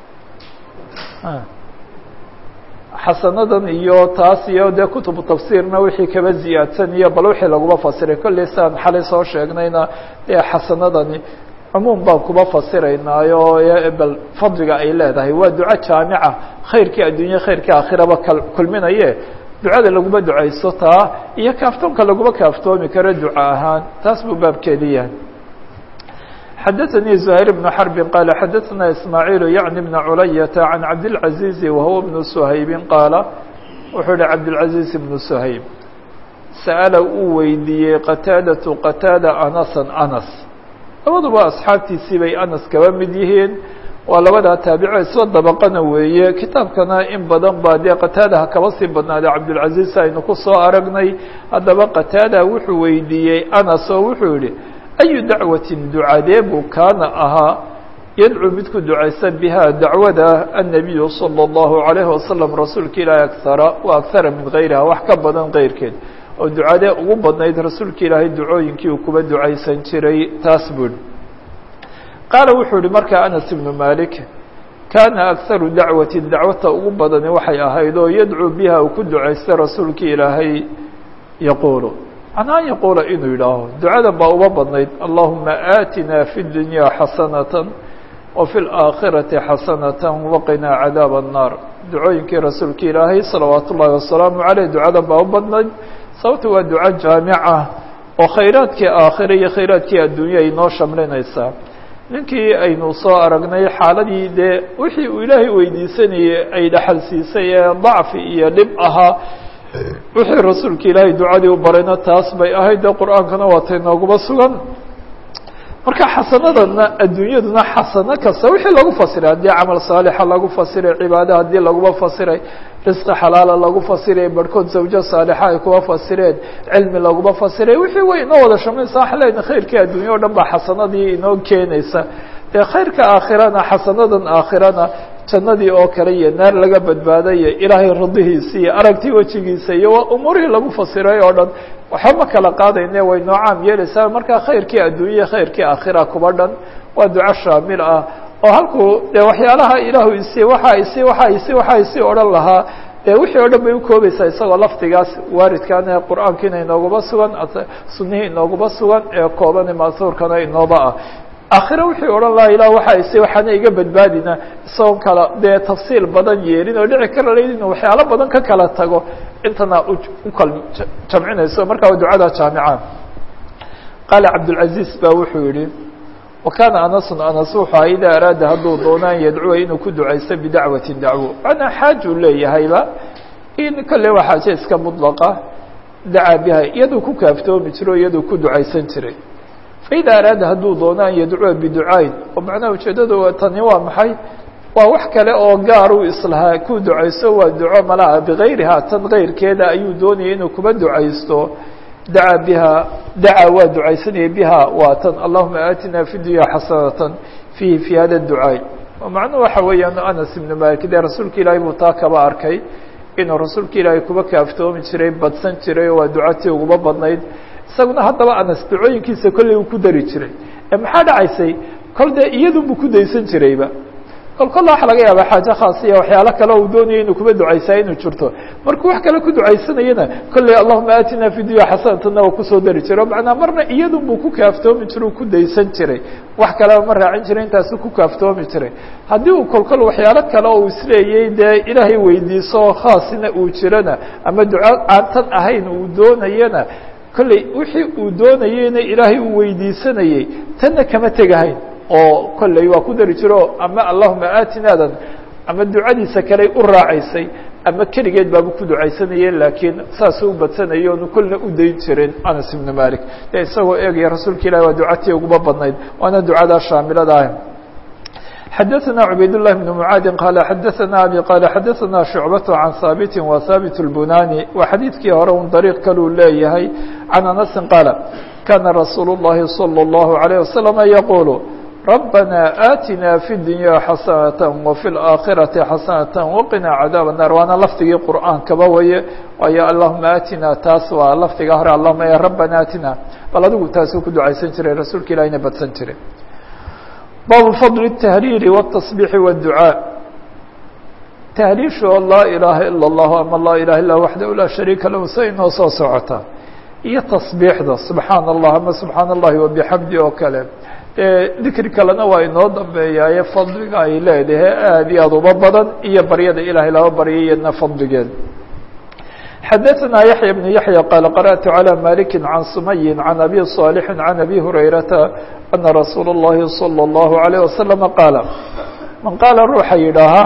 xasanadan iyo taas iyo dee kutubu tafsiirna wixii kaba ziyaadsan iyo bal wixii laguma fasiray kolley saan xalay soo sheegnayna dee xasanadani cumuum baan kuba fasiraynaayo bal fadliga ay leedahay waa duco jaamica khayrkii addunya khayrkii aakhiraba kulminaye ducada laguma ducayso taa iyo kaaftoonka laguma kaaftoomi karo duco ahaan taas buu baabkeedi yahay xadaثnي زهير بن حرب qال xadaثna إسماعيل يعن بن عuلية عن cabدالعزيز وهو بن سhayب qاaل wuxuu hi cabدالعزيز بن سhayب sأل uu weydiiyey qتاadة qتاadة أنسا أنس labaduba أصxaabtiisii bay أنس kaba mid yihiin waa labadaa taabico isla dabaqana weeye kitaabkana in badan baa dee qataadaha kaba sii badnaaday cabdulcaziz aynu ku soo aragnay haddaba qataada wuxuu weydiiyey anas oo wuxuu yihi ayu dacwatin ducadee buu kaana ahaa yadcuu mid ku ducaysa biha dacwada annabiyu salى اllahu عalayhi wasalam rasuulka ilaahi akara wa akara min gayriha wax ka badan keyrkeed oo ducadee ugu badnayd rasuulka ilaahay ducooyinkii uu kuba ducaysan jiray taas bui qaala wuxuu yihi markaa anas ibnu malik kaana akharu dacwatin dacwata ugu badani waxay ahayd oo yadcuu biha uu ku ducaystay rasuulka ilaahay yaquulu macnaa yaquula inuu yidhaaho ducadan baa uba badnayd allahuma aatina fi dunya xasanata wa fi laakhirati xasanata waqinaa cadaab الnaar ducooyinkii rasuulka ilaahay salawaat ullahi wasalaamu caleyh ducadan baa u badnayd sababta waa duco jaamica oo khayraadkii aakhira iyo khayraadkii addunya ay noo shamlinaysaa ninkii aynu soo aragnay xaaladii dee wixii uu ilaahay weydiisanayey ay dhaxal siisay ee dacfi iyo dhib ahaa wixii rasuulka ilaahay ducadii u barayna taas bay ahayd dee qur-aankana waatay nooguma sugan marka xasanadana adduunyaduna xasano kasta wixii lagu fasiray haddii camal saalixa lagu fasiray cibaado haddii laguma fasiray risqi xalaala lagu fasiray barhkood zawjo saalixa ay kuba fasireen cilmi laguma fasiray wixii way inoo wada shamaysa waxa lena khayrkii adduunya o dhan baa xasanadii inoo keenaysa dee khayrka aakhirana xasanadan aakhirana jannadii oo kale iyo naar laga badbaadayo ilaahay radihiisa iyo aragtii wejigiisa iyo waa umuurihii lagu fasiray oo dhan waxba ma kala qaadayne way noo caam yeelaysaa markaa khayrkii adduunya khayrkii aakhira kuba dhan waa duco shaamil ah oo halkuu dee waxyaalaha ilaahu isi waxa isi waxa isi waxa isi odhan lahaa dee wixii o dhan bay ukoobaysaa isagoo lafdigaas waaridkan ee qur-aankiina inooguma sugan sunihii inooguma sugan ee koobane ma'huurkana inooba ah aakhire wixii odhan lahaa ilah waxa ise waxaana iga badbaadina isagoon kala dee tafsiil badan yeelin oo dhici kara layd inu waxyaalo badan ka kala tago intana ukal jamcinayso markaa waa ducada jaamica qaala cabdulcaziz ba wuxuu yihi wa kaana anasun anas wuxuu aha idaa araada hadduu doonaan yadcuwa inuu ku ducaysto bidacwatin dacwo macnaa xaajuu leeyahayba in kolle waa xaaje iska mudlaqa dacaa biha iyaduu ku kaaftoomi jiro iyaduu ku ducaysan jiray faida araada hadduu doono an yadcuwa biducaayn oo macnaha ujeedada tani waa maxay waa wax kale oo gaar uu islahaa ku ducaysto waa duco malaha bigayriha tan kayrkeeda ayuu doonaya inuu kuba ducaysto dacaa biha dacaa waa ducaysanaya biha waa tan allahuma aatina fi dunya xasanatan fiihi fi hada ducaay macnuhu waxa weeyaan anas ibnu malik dee rasuulka ilaahay buu taa kaba arkay inuu rasuulka ilaahay kuba kaaftoomi jiray badsan jiray oo waa ducatii uguba badnayd isaguna haddaba anas ducooyinkiisa kolley uu ku dari jiray ee maxaa dhacaysay kol dee iyadunbuu ku daysan jirayba kol kolla waxa laga yaabaa xaajo khaasiya waxyaalo kale uu doonaya inuu kuba ducaysaa inuu jirto markuu wax kale ku ducaysanayana kolley allahuma aatina fi dunya xasanatana waa kusoo dari jiray o macnaa marna iyadun buu ku kaaftoomi jiray uu ku daysan jiray wax kaleba ma raacin jiray intaasu ku kaaftoomi jiray haddii uu kolkol waxyaalo kale oo isleeyay dee ilaahay weydiiso khaasina uu jirana ama duco aan tan ahayn uu doonayana kolley wixii uu doonayeyna ilaahay uu weydiisanayey tanna kama tegahayn oo kolley waa ku dari jiro ama allahuma aatinaadan ama ducadiisa kaley u raacaysay ama keligeed baaba ku ducaysanayeen laakiin saasuu u badsanayo onu kolna u dayn jirin anas ibnu malik dee isagoo eegaya rasuulka ilahi waa ducatii uguba badnayd waana ducadaa shaamilada ah xadaثna cubayd لlah بن mعaadi qal xadaثna abi qal xadaثna شhucbaة can haabiti wa haabit الbunani waa xadiidkii hore un dariiq kaluu leeyahay can anasi qaala kana rasuul الlahi salى الlahu عalيه waslم yaqul ربنا آتنا في الدuنيا حaسنة وفي الآkخhرaةi حaسنة وقنا عdاaب النار waana lfdigii qur'aankaba waye waayo اللهuma آتina taas waa lfdiga hore اللهuma ya ربنا آتina bal adigu taasuu ku ducaysan jiray rasuulka ilahina badsan jiray bab فضل التهرير والتصبيح والدعاء تهriiشho لا إلaha إلا الله ama لا إله iلا وحده لا شharيika lah sa inoo soo socota iyo تصبيixda سubحaan الlah ama سubحaan الlahi وبحمdi oo kale dikri kalena waa inoo dambeeyaaye fadliga ay leedahay aad iyo aad uba badan iyo baryada ilahay laba baryayadna fadligeed xadaثna yaحyى بن yaحyى qال qarأت عlى maliki عan sumayi عan abi صاalح عan abi hurayrata أna rasuul الlahi صلى الlaه عليه وasلم qaala man qaala ruuxa yidhaaha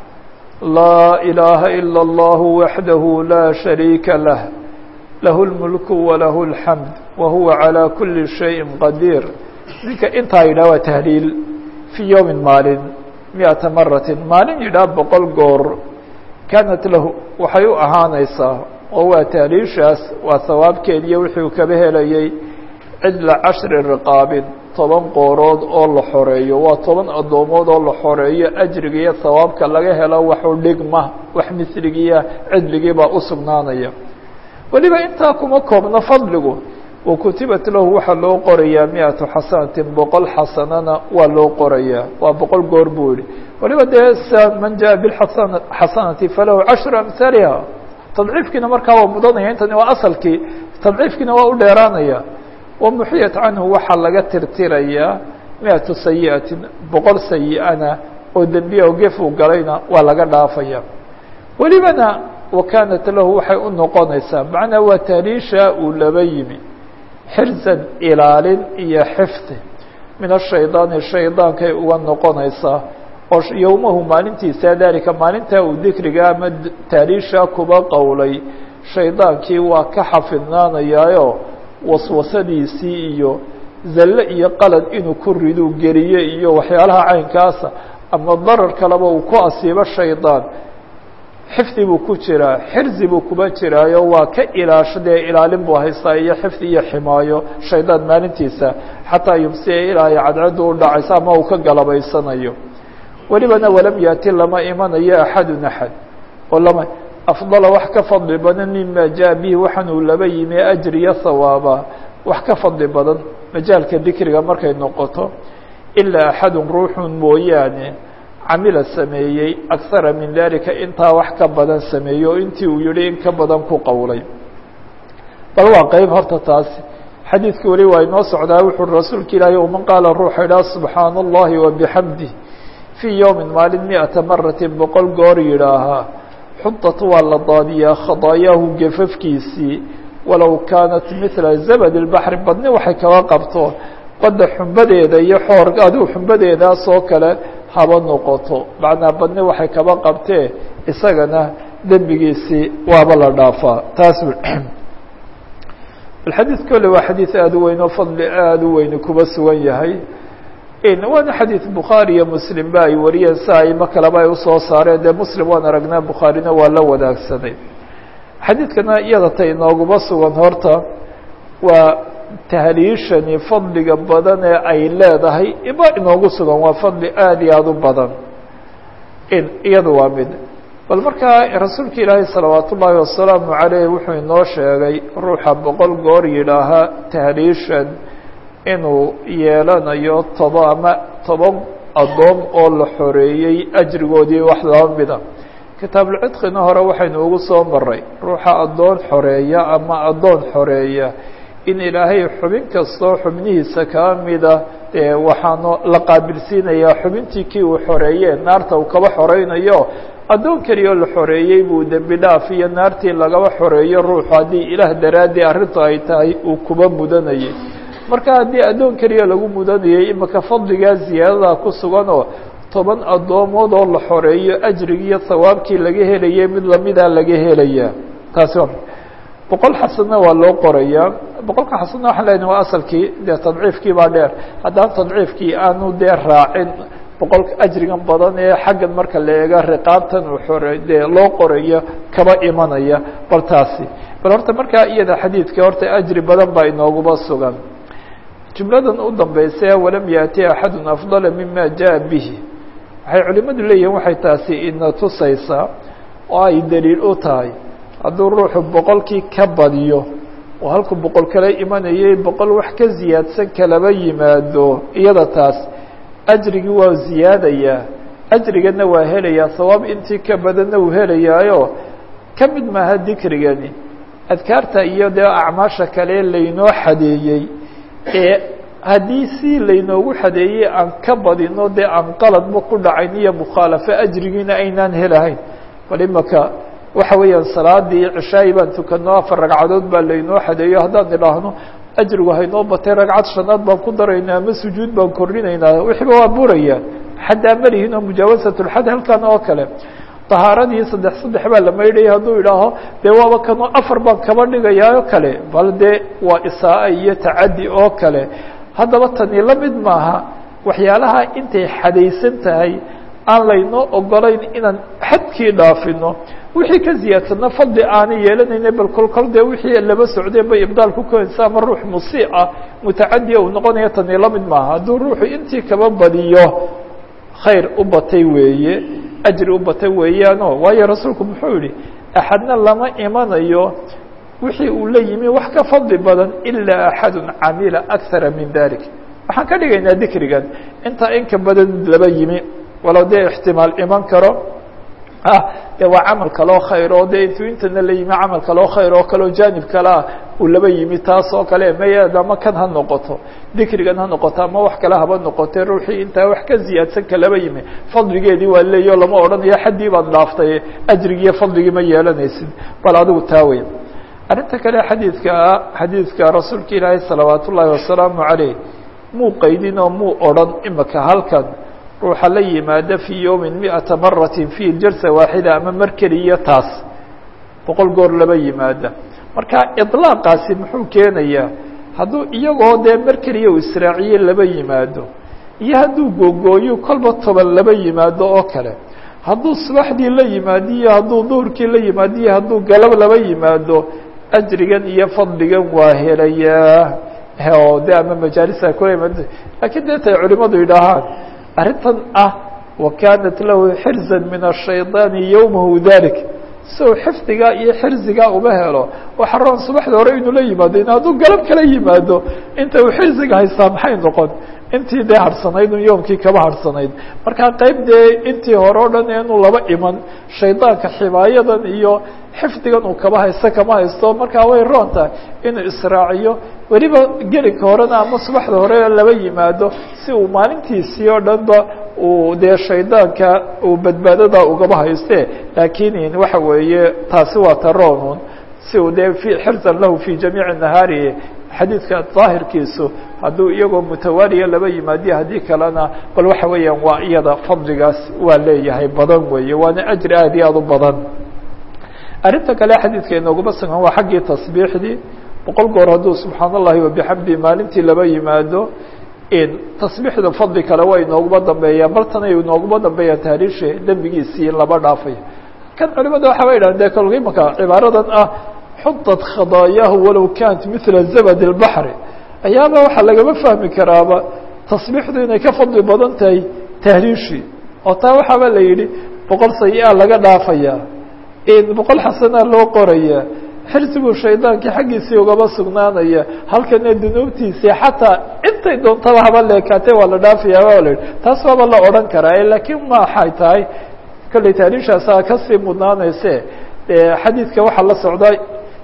laa إilaaha ilا الlah waxdah la شharيika lah lah الmulk وlah الxamd wahuwa عalى kuli شhayءi qadيr ninka intaa yidhah waa tahliil fii yowmin maalin miata maratin maalin yidhaah boqol goor kaanat lahu waxay u ahaanaysaa oo waa tahliishaas waa hawaabkeediiyo wuxuu kaba helayay cidla cashri riqaabin toban qoorood oo la xoreeyo waa toban addoomood oo la xoreeyo ajriga iyo hawaabka laga helo waxu dhigma wax misligiiya cidligiibaa u sugnaanaya weliba intaa kuma koobno fadligu wakutibat lahu waxaa loo qorayaa miatu xasanatin boqol xasanana waa loo qorayaa waa boqol goor buu yihi waliba dee man jaءa biasan xasanati falahu cashru amhaaliha tadciifkiina markaa waa mudanaya intani waa asalkii tadciifkiina waa u dheeraanaya wamuxiyat canhu waxaa laga tirtirayaa miatu sayiatin boqol sayi-ana oo dembiya oo gef uu galayna waa laga dhaafaya welibana wakanat lahu waxay u noqonaysaa macnaa waa tahliisha uu laba yimi xirzan ilaalin iyo xifdi min ashaydaani shaydaankay uga noqonaysaa oo yowmahu maalintiisa dalika maalintaa uu dikriga ama taaliisha kuba qowlay shaydaankii waa ka xafidnaanayaayo waswasadiisii iyo zalle iyo qalad inuu ku riduu geliye iyo waxyaalaha caynkaasa ama darar kaleba uu ku asiibo shaydaan xifdi buu ku jiraa xirzi buu kuba jiraayo waa ka ilaasho dee ilaalin buu haystaa iyo xifdi iyo ximaayo shaydaan maalintiisa xataa yumsiya ilaahay cadcaddu u dhacaysa ama uu ka galabaysanayo welibana walam yaati lama imanayo axadun axad oo lama afdala wax ka fadli badan mima jaa bihi waxaan uu laba yimi ajriya hawaaba wax ka fadli badan majaalka dikriga markay noqoto ilaa axadun ruuxun mooyaane camila sameeyey akara min dalika intaa wax ka badan sameeyey oo intii uu yihi in ka badan ku qowlay bal waa qeyb horta taasi xadiidka weli waa inoo socdaa wuxuu rasuulka ilaahay uman qaala ruuxa idhaha subxaana allahi wabixamdih fii yowmin maalin miata maratin boqol goor yidhaahaa xudat waa la daadiyaa khadaayaahu gefafkiisii walow kaanat mila zabad اlbaxri badni waxay kaga qabto badda xumbadeeda iyo xoor adigu xumbadeedaas oo kale haba noqoto macnaa badni waxay kaba qabtee isagana dembigiisii waaba la dhaafaa taas alxadiid kole waa xadiid aada u weyn oo fadli aada u weyni kuba sugan yahay waana xadiid bukhaari iyo muslim ba ay wariyeen si aimo kaleba ay usoo saareen dee muslim waan aragnaa bukhaarina waa la wadaagsaday xadiidkana iyada ta inooguma sugan horta waa tahliishani fadliga badan ee ay leedahay iba inoogu sugan waa fadli aada iyo aada u badan in iyada waa mid bal markaa rasuulka ilaahay salawaat ullaahi wasalaamu caleyh wuxuu inoo sheegay ruuxa boqol goor yidhaahaa tahliishan inuu yeelanayo toba ama toban addoom oo la xoreeyey ajrigoodii wax laba mida kitaabulcidqina hore waxaynu ugu soo maray ruuxa addoon xoreeya ama addoon xoreeya in ilaahay xubin kastoo xubnihiisa kaa mida dee waxaanu la qaabilsiinayaa xubintii kii uu xoreeye naarta uu kaba xoreynayo addoon keliyaoo la xoreeyey buu dembi dhaaf iyo naartii lagaba xoreeyo ruuxu haddii ilaah daraaddii arrintu ay tahay uu kuba mudanayay marka haddii addoon keliya lagu mudanayay imika fadligaa ziyaadadaa ku suganoo toban addoomood oo la xoreeyo ajrigii iyo hawaabkii laga helayay mid lamidaa laga helayaa taasi waa boqol xasanna waa loo qorayaa boqolka xasanna waxaan leenahay waa asalkii dee tadciifkii baa dheer haddaan tadciifkii aanu dee raacin boqolka ajrigan badan ee xaggan marka la eega riqaabtan uu xore dee loo qorayo kaba imanaya bal taasi bal horta markaa iyada xadiidka horta ajri badan baa inooguba sugan jumladan u dambaysa walam yaati axadu afdala mima jaa bihi waxay culimadu leeyihiin waxay taasi ina tusaysaa oo ay daliil u tahay hadduu ruuxu boqolkii ka badiyo oo halku boqol kala imanayay boqol wax ka ziyaadsan kalaba yimaado iyada taas ajrigii waa ziyaadayaa ajrigana waa helayaa sawaab intii ka badanna uu helayaayo ka mid maaha dikrigani adkaarta iyo dee acmaasha kale laynoo xadeeyey ee haddii si laynoogu xadeeyey aan ka badino dee aan qaladba ku dhacayn iyo mukhaalafo ajrigiina aynaan helahayn bal imaka waxa weeyaan salaadii cishaayi baan tukano afar ragcadood baa laynoo xadeeyo haddaan idhaahno ajrigu haynoo batay ragcad shanaad baan ku daraynaa ama sujuud baan kordhinaynaa wixiiba waa burayaan xaddaa malihin oo mujaawasatulxad halkan oo kale tahaaradii saddex saddex baa la maydhaya hadduu idhaaho dee waaba kanoo afar baan kaba dhigayaa oo kale bal dee waa isaa iyo tacaddi oo kale haddaba tani la mid maaha waxyaalaha intay xadaysan tahay aan laynoo ogolayn inaan xadkii dhaafino wixii ka ziyaadsanna fadli aanay yeelanayna bal kolkol dee wixii laba socdeen bay ibdaal ku keenaysa ama ruux musiica mutacadiya uu noqonaya tani la mid maaha hadduu ruuxu intii kaba badiyo khayr u batay weeye ajri u batay weeyaano waayo rasuulku muxuu yihi axadna lama imanayo wixii uu la yimi wax ka fadli badan ilaa axadu camila akara min dalik waxaan ka dhigaynaa dikrigan intaa in ka badan laba yimi walow dee ixtimaal iman karo ah de waa camal kaloo khayr oo de intuu intana la yimi camal kaloo khayr oo kaleo jaanib kalea uu laba yimi taas oo kale maya ama kan ha noqoto dikrigan ha noqoto ama wax kale haba noqote ruuxii intaa wax ka ziyaadsan ka laba yimi fadligeedii waa leeyo lama odhanayo xaddii baad dhaaftay ajrigiiyo fadligii ma yeelanaysid bal adigu taa wey arrinta kale xadiidka xadiidka rasuulka ilaahay salawaat ullaahi wasalaamu caleyh muu qaydin oo muu odhan imika halkan ruuxa la yimaada fii yowmin miata maratin fi jalsa waaxida ama mar keliya taas boqol goor laba yimaada marka iطlaaqaasi muxuu keenayaa hadduu iyagoo dee mar keliya uu israaciye laba yimaado iyo hadduu googooyo kolba toban laba yimaado oo kale hadduu subaxdii la yimaado iyo hadduu duhurkii la yimaado iyo hadduu galab laba yimaado ajrigan iyo fadligan waa helayaa oo de ama majaalisa kula yimaad lakiin dee tay culimadu yidhaahaan arrintan ah wakanat lahu xirza min الshayطaani yowmahu dalik si uu xifdigaa iyo xirzigaa uma helo waxa roon subaxda hore inuu la yimaado in hadduu galab kala yimaado inta uu xirziga haystaa maxay noqon intii dee harhsanayd un yoomkii kaba harhsanayd markaa qeyb dee intii hore o dhan inuu laba iman shaydaanka ximaayadan iyo xifdigan uu kaba haysto kama haysto markaa way roon tahay inuu israaciyo weliba gelinka horena ama subaxda hore laba yimaado si uu maalintiisii oo dhanba uu dee shaydaanka uu badbaadada ugaba hayste laakiin waxa weeye taasi waa taroonun si uu dee fi xirzan lahu fi jamiici nahaari xadiidka daahirkiisu hadduu iyagoo mutawaaliya laba yimaadiyo haddii kalena bal waxa weeyaan waa iyada fadligaas waa leeyahay badan weeye waana ajri aad iyo aad u badan arrinta kale xadiidka inooguma sugan waa xaggii tasbiixdii boqol goor hadduu subxaan allahi wabixamdi maalintii laba yimaado tasbiixda fadli kale waa inooguma dambeeyaa bal tanay inooguma dambeeyaa taariishe dembigiisii in laba dhaafay kan culimada waxa ba yidhahan de kolka imaka cibaaradan ah xudat khadaayaahu walow kanat mila zabad اlbaxri ayaaba waxaa lagama fahmi karaaba tasbiixdu inay ka fadli badan tahay tahliishii oo taa waxaaba la yidhi boqol sayi-a laga dhaafaya boqol xasanaa loo qoraya xirsiguu shaydaankii xaggiisii ugaba sugnaanaya halkana dunuubtiisii xataa intay doontaba haba leekaatee waa la dhaafayaa waa la yidhi taas waaba la odhan karaa laakiin ma waxay tahay kolley tahliishaasaa kasii mudnaanayse xadiidka waxaa la socdaa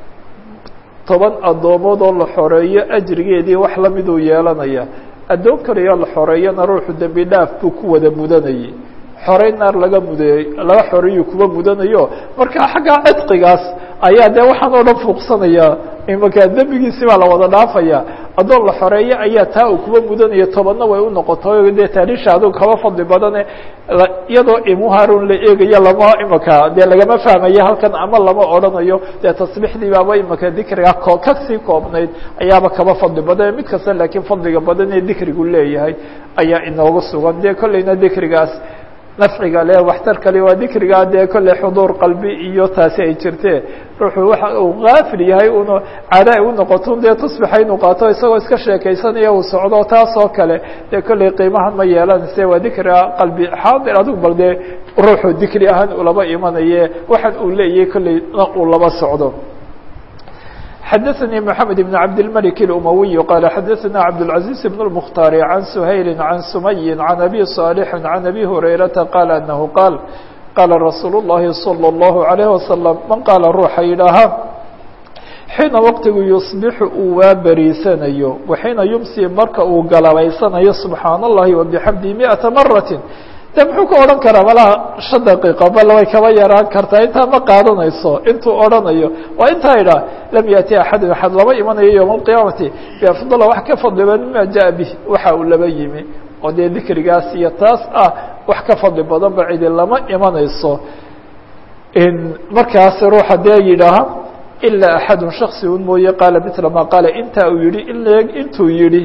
toban addoomood oo la xoreeyo ajrigeedii wax lamiduu yeelanaya addoon kaliyo la xoreeyana ruuxu dembi dhaaf buu ku wada mudanayay xorey naar laga mudeey laga xoreeyu kuba mudanayo marka xagga cidqigaas ayaa dee waxaan oo dhan fuuqsanaya imanka dembigiisi baa la wada dhaafaya addoon la xoreeyo ayaa taa uu kuba mudanaya tobanna way u noqotay dee taariisha adug kaba fadli badane iyadoo imuharun la eegayo lama imanka dee lagama fahmayo halkan ama lama odhanayo dee tasbiixdii baaba imanka dikriga ko kasii koobnayd ayaaba kaba fadli badan mid kasta laakiin fadliga badan ee dikrigu leeyahay ayaa inoogu sugan dee kolleyna dikrigaas nafciga le waxtar kale waa dikrigaa dee kolley xuduur qalbi iyo taasi ay jirtee ruuxuu waxa uu kaafil yahay un caada ay u noqoto dee tusbixa inuu qaato isagoo iska sheekaysanaya uu socdo taas oo kale dee kolley qiimahan ma yeelanayse waa dikriga qalbi xaadir adigu bal dee ruuxu dikri ahaan ulaba imanaye waxaan uu leeyahay kolleyna uu laba socdo xdثnي محamed بن cabd الملك الأmوي qال xdثna cabdالعaزيز بن المkhتاr عن سhayل عن سمي عن أbي صالح عن أbي هريرةa qال أنه qاaل qاla رasuuل اللhi صلى الله عليه وسلم man qاala ruuxa yidhaaha xiina wqtigu يصبح uu waa beriisanayo وxiina yumsي marka uu galabaysanayo سubحaan الlahi وبxمdi مئaةa maraة de muxuu ka odhan karaa malaha shan daqiiqo bal way kaba yaraan kartaa intaa ma qaadanayso intuu odhanayo waa intaa idhaah lam yaأti axadun axad lama imanayo yowma alqiyaamati biafdala wax ka fadli badan mima jaءa bih waxa uu laba yimi oo dee dikrigaas iyo taas ah wax ka fadli badan ba cidi lama imanayso markaas ruuxa dee yidhaaha ilaa axadun shaksi un mooye qaala mila ma qaala intaa uu yihi in intuu yihi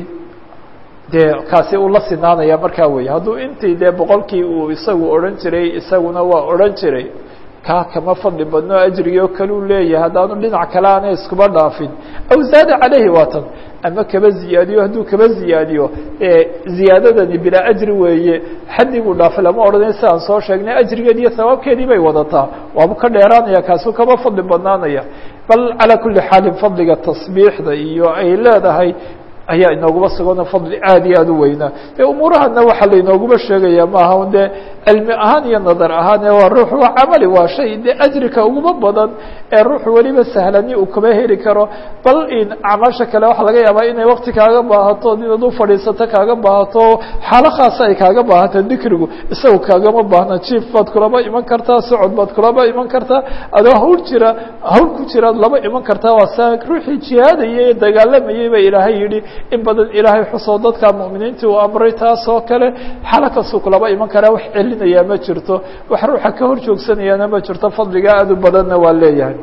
dee kaasi uu la sinaanaya markaa wey hadduu intii dee boqolkii uu isagu odhan jiray isaguna waa odhan jiray kaa kama fadli badno ajrigi oo kale u leeyahay haddaanu dhinac kale aanay iskuba dhaafin aw zaada calayhi waatan ama kaba ziyaadiyo hadduu kaba ziyaadiyo ziyaadadani bilaa ajri weeye xaddiguu dhaafay lama odhanay si aan soo sheegnay ajrigeed iyo sawaabkeedii bay wadataa waabu ka dheeraanaya kaasuu kaba fadli badnaanaya bal calaa kuli xaalin fadliga tasbiixda iyo ay leedahay ayaa inooguma sugano fadli aad iyo aad u weynaa dee umuurahana waxaa lainooguba sheegaya maaha un dee cilmi ahaan iyo nadar ahaan ee waa ruux waa camali waa shay dee ajrika uguma badan ee ruuxu weliba sahlani uu kaba heli karo bal in acmaasha kale waxaa laga yaabaa inay wakti kaaga baahato inaad u fadhiisato kaaga baahato xaalo khaasa ay kaaga baahata dikrigu isaga kaagama baahna jief baad kulaba iman kartaa socod baad kulaba iman kartaa adoo hawl jira hawl ku jiraad laba iman kartaa waa saa ruuxii jihaadayay ee dagaalamayay ba ilaahay yihi in badan ilaahay xusoo dadka mu'miniintii uu amray taas oo kale xalo kastuu kulaba iman karaa wax celinayaa ma jirto wax ruuxa ka hor joogsanayaana ma jirto fadliga aad u badanna waa leeyahay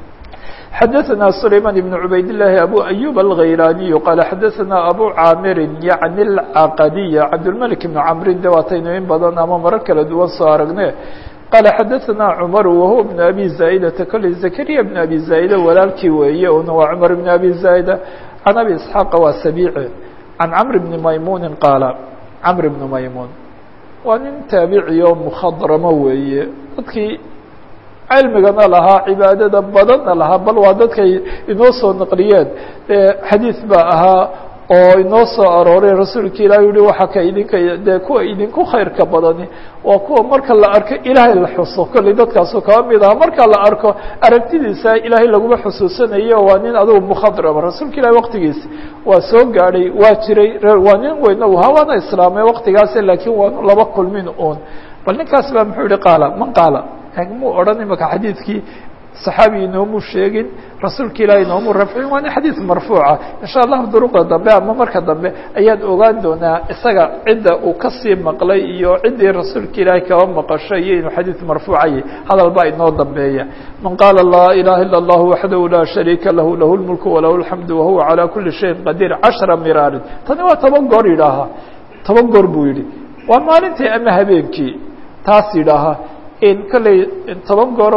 xadaثna سlayman بن cubayd الlahi abu أyub الغaylaniي qala xadaثna abu caamiri yaعni الcaqadiy cabdالmلك بn cmrin de waataynu in badan ama marar kala duwan soo aragne qala xadaثna cmar wahuwa بn abi zaa'data kole zakariya بn abi zaa'da walaalkii weeye una waa cmar بn abi zaa'da can abi isxaaqa waa sabiici can camr bni maymuuni qaala camr bni maymuun waa nin taabici oo mukhadramo weeye dadkii cilmigana lahaa cibaadada badanna lahaa bal waa dadkay inoo soo naqliyeen xadiid baa ahaa oo inoo soo arooray rasuulka ilahi yihi waxaa ka idinka dee kuwa idinku khayrka badani waa kuwa marka la arko ilaahay la xuso kolley dadkaasu kaba mid aha marka la arko aragtidiisa ilaahay laguma xusuusanayo waa nin adugu mukhadrama rasuulka ilahi waqtigiisa waa soo gaadhay waa jiray waa nin weyna uhaa waana islaamay waqtigaas laakiin waanu laba kulmin un bal ninkaas baa muxuu yihi qaala man qaala muu odhan imaka xadiidkii صaxaabi inoomu sheegin rasuulka ilahi inoomu rafcin waa nin xadiid marfuuca insha allahu duruqda dambe ama marka dambe ayaan ogaan doonaa isaga cidda uu kasii maqlay iyo ciddii rasuulka ilaahi kaba maqashay iyo inuu xadiid marfuucayay hadal baa inoo dambeeya man qaala laa ilaha ilا اllah waxdahu laa shariika lahu lahu اlmulku walahu اlxamdu wahuwa calى kuli shayin qadiir cashra miraarin tani waa toban goor yidhaahaa toban goor buu yihi waa maalintii ama habeenkii taas yidhaahaa in kolley toban gooro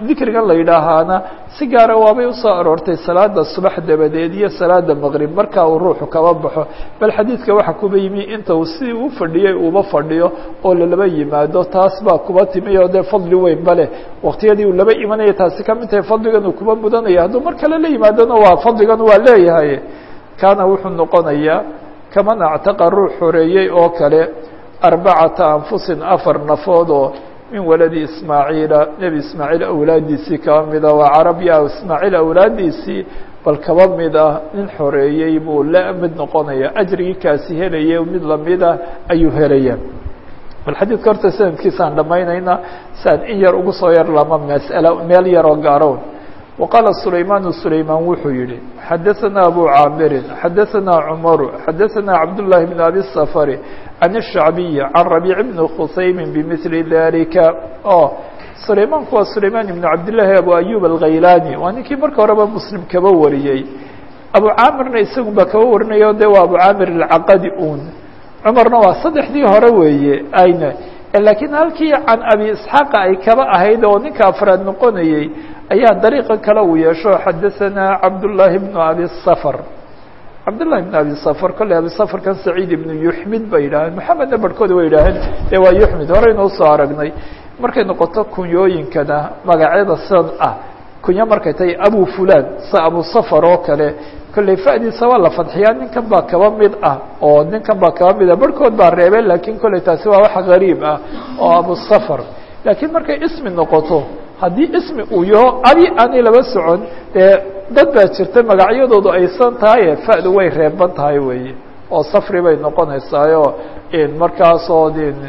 dikrigan la yidhaahaana si gaara waabay usoo aroortay salaada subax dabadeed iyo salaada maqrib marka uu ruuxu kaba baxo bal xadiidka waxa kuba yimi inta uu sidii u fadhiyey uuba fadhiyo oo lalaba yimaado taas baa kuba timi oo dee fadli weyn bale waqtiyadii uu laba imanaya taasi kamid tahay fadligan uu kuba mudanaya hadduu mar kale la yimaadona waa fadligan waa leeyahay kaana wuxuu noqonayaa kaman actaqa ruux xoreeyey oo kale arbacata anfusin afar nafood oo min waladi ismaaciila nebi ismaaciil awlaadiisii kaba mida waa carabya ismaaciil awlaadiisii bal kaba mid ah nin xoreeyey buu la mid noqonaya ajrigii kaasi helaya mid lamida ayuu helaya bal xadiidka horta sanadkiisaan dhamaynayna saan in yar ugu soo yar lama mas'ala meel yaroo gaarown وqاaل سulayman سulayman wuxuu yihi xadaثna abu caamirin xadaثna cmaru xadaثna cabdاللahi بن abi الsفr عan الشhacbiي عan رabيع بن khusaymi bmثli dalika o sulaymanku waa sulayman iبn cabdالlahi abu ayub الghaylani waa ninkii marka horeba mslim kaba wariyey abu caamirna isagun baa kaba warinayo de waa abu caamir الcaqadi un cmarna waa saddexdii hore weeye ayna lakiin halkii can abi isxaaqa ay kaba ahayd oo ninka afraad noqonayey ayaa dariiqa kale uu yeesho xadaثana cabdالlahi بn abi sfr cabdالlahi بn abi sfr kolley abi sfrkan saciid ibn yuxmid bay yidhaaheen moxamedna barhkooda way yidhaaheen e waa yuxmid horeynoo soo aragnay markay noqoto kunyooyinkana magacyada sidan ah kunyo markay tahay abu fulan sa abu sfr oo kale kolley fadiisa waa la fadxiyaa ninkan baa kaba mid ah oo ninkan baa kaba mid ah barhkood baa reebeen lakin kolley taasi waa wax gariib ah oo abu sfr laakiin markay ismi noqoto haddii ismi uu yaho adi aanay laba socon dee dad baa jirta magacyadoodu aysan tahaye fa'du way reeban tahay weeye oo safri bay noqonaysaayo markaasoo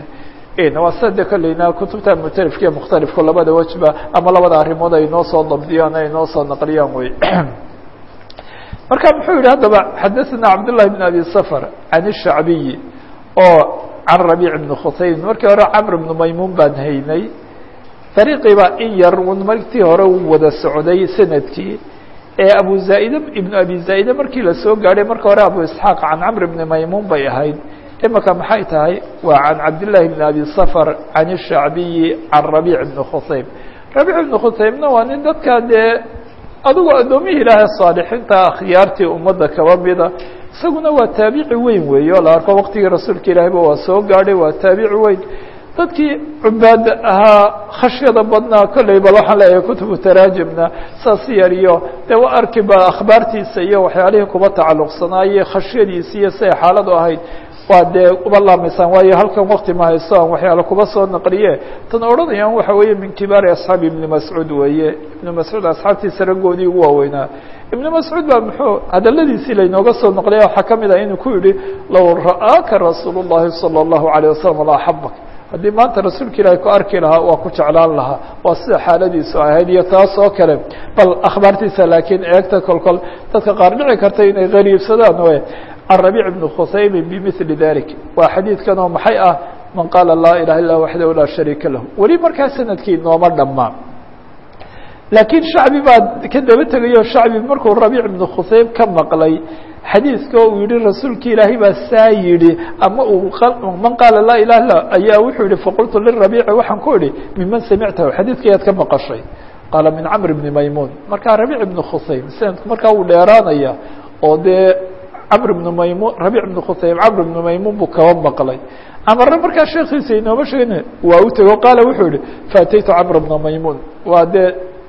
waa sida de kolleyna kutubta mutalifka iyo mukhtalifku labada wejba ama labada arrimood ay noo soo dabdiyaan ay noo soo naqliyaan wey marka muxuu yihi haddaba xadaثna cabdالlahi بn abi sfr can الshacbiyi oo can rabiic bn khusaymin markii hore camr bnu maymuun baan haynay dariiqii baa in yar martii hore u wada socday sanadkii ee abu zaa'ide ibnu abi zaa'ide markii lasoo gaadhay marka hore abu isxaaq can camr bni maymuun bay ahayd imika maxay tahay waa can cabdillaahi bni abi safar can الshacbiyi can rabiic bni khusaym rabiic bni khusaymna waa nin dadka dee adigu addoomihii ilaahay saalixiinta akhyaartii ummadda kaba mida isaguna waa taabici weyn weeye oo la arko waqtigii rasuulka ilaahiyba waa soo gaadhay waa taabici weyn dadkii cubaada ahaa khashyada badnaa kolley bal waxaan leeyahay kutubu taraajimna saas yar iyo dee wa arki ba akhbaartiisa iyo waxyaalihii kuba tacalluqsanaaye khashyadiisi iyo siay xaaladu ahayd waa dee uba laamaysaan waayo halkan wakti ma hayso aan waxyaala kuba soo naqliye tan odhanayaan waxa weeye min kibaari asxaabi ibni mascuud weeye ibnu mascuud asxaabtiisa raggoodii ugu waaweynaa ibnu mascuud baa muxuu hadaladiisii laynooga soo naqliya waxaa kamid ah inuu ku yihi low ra'aaka rasuul الlahi salى الlahu عalيه wasalam la axabak haddii maanta rasuulka ilaahi ku arki lahaa waa ku jeclaan lahaa waa sida xaaladiisu ahayd iyo taas oo kale bal akhbaartiisa laakiin eegta kolkol dadka qaar dhici karta inay qariibsadaan we can rabiic bni khusaymi bimili dalik waa xadiidkan oo maxay ah man qaala laa ilaha illa waxdahu laa shariika lahu weli markaa sanadkii nooma dhammaan laakiin shacbi baa ka daba tegayo shacbi markuu rabiic bni khusaym ka maqlay xadiidka uu yihi rasuulka ilaahay baa saa yihi ama uu man qaala laa ilaha illa ayaa wuxuu yihi faqultu lirabiici waxaan ku idhi miman samictahu xadiidka ayaad ka maqashay qaala min camr bni maymuun markaa rabiic bni khusaym sanadku markaa wuu dheeraanaya oo dee camr bni maymuun rabiic bni khusaym camr bni maymuun buu kaba maqlay camarna markaa sheekiisa inooma sheegin waa u tego qaala wuxuu yihi faataytu camr bna maymuun waa dee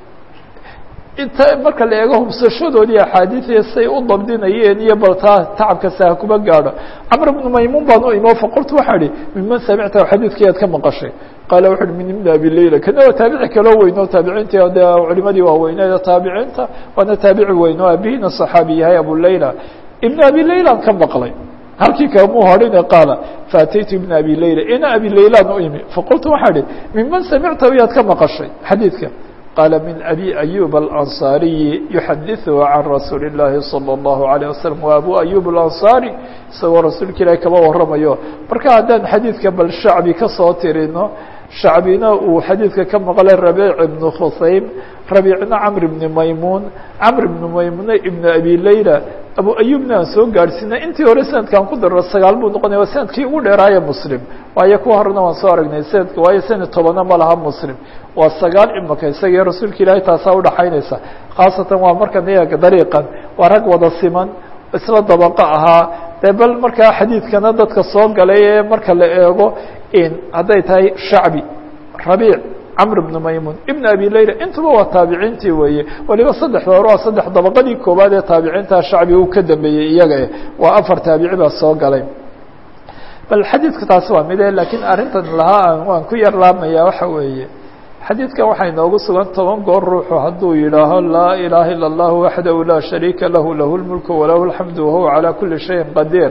inta marka la eego hubsashadoodii axaadiiiya say u dabdinayeen iyo bal taa tacabkasa ha kuma gaadho camr bnu maymuun baan u imo faqultu waxaa ihi miman samicta xadiidkii aad ka maqashay qaala wuxu uhi min ibni abi layla kana waa taabici kaloo weyn oo taabiciinta de culimadii waaweyneed taabiciinta waana taabici weyn oo aabihina صaxaabi yahay abu layla ibn abi laylaan ka maqlay halkii kamuu horine qaala faataytu ibna abi layla ina abi laylaan u imi faqultu waxaa ihi miman samictahu yaad ka maqashay xadiidka qاaل من أbي أيوب الأنصاaري يحadiثه عن رasuuل اللahi صلى الله عليه وسلم wa أbو أيوب الأنصاaري isagoo rasuulka ilahi kaba waramayo marka haddaan xadiidka bal shacbi kasoo tirino shacbina uu xadiidka ka maqlay رabيع بن khusaym رabيعna cمر بن maymuن cمر بن maymuنe iبن أbي layla abu ayubna aan soo gaadhsiina intii hore sanadkan ku daro sagaal buu noqonaya waa sanadkii ugu dheeraaye mslim waayo kuwa horena waan soo aragnay sanadka waayo sanad tobana ma laha muslim waa sagaal imaka isaga rasuulka ilaahay taasaa udhaxaynaysa khaasatan waa markan iyaga dariiqan waa rag wada siman isla dabaqo ahaa dee bal markaa xadiidkana dadka soo galay ee marka la eego in hadday tahay shacbi rabiic camr bnu maymun ibn abi layla intuba waa taabiciintii weeye waliba saddexda hore waa saddex dabaqadii koowaad ee taabiciinta shacbi uu ka dambeeyey iyaga waa afar taabici baa soo galay bal xadiidka taasi waa mide lakiin arrintan lahaa waan ku yar laabmaya waxa weeye xadiidkan waxay noogu sugan toban goor ruuxu hadduu yidhaaho laa ilaaha ila اllah waxdahu laa shariika lahu lahu lmulku walahu alxamdu wahuwa calaa kuli shayin qadiir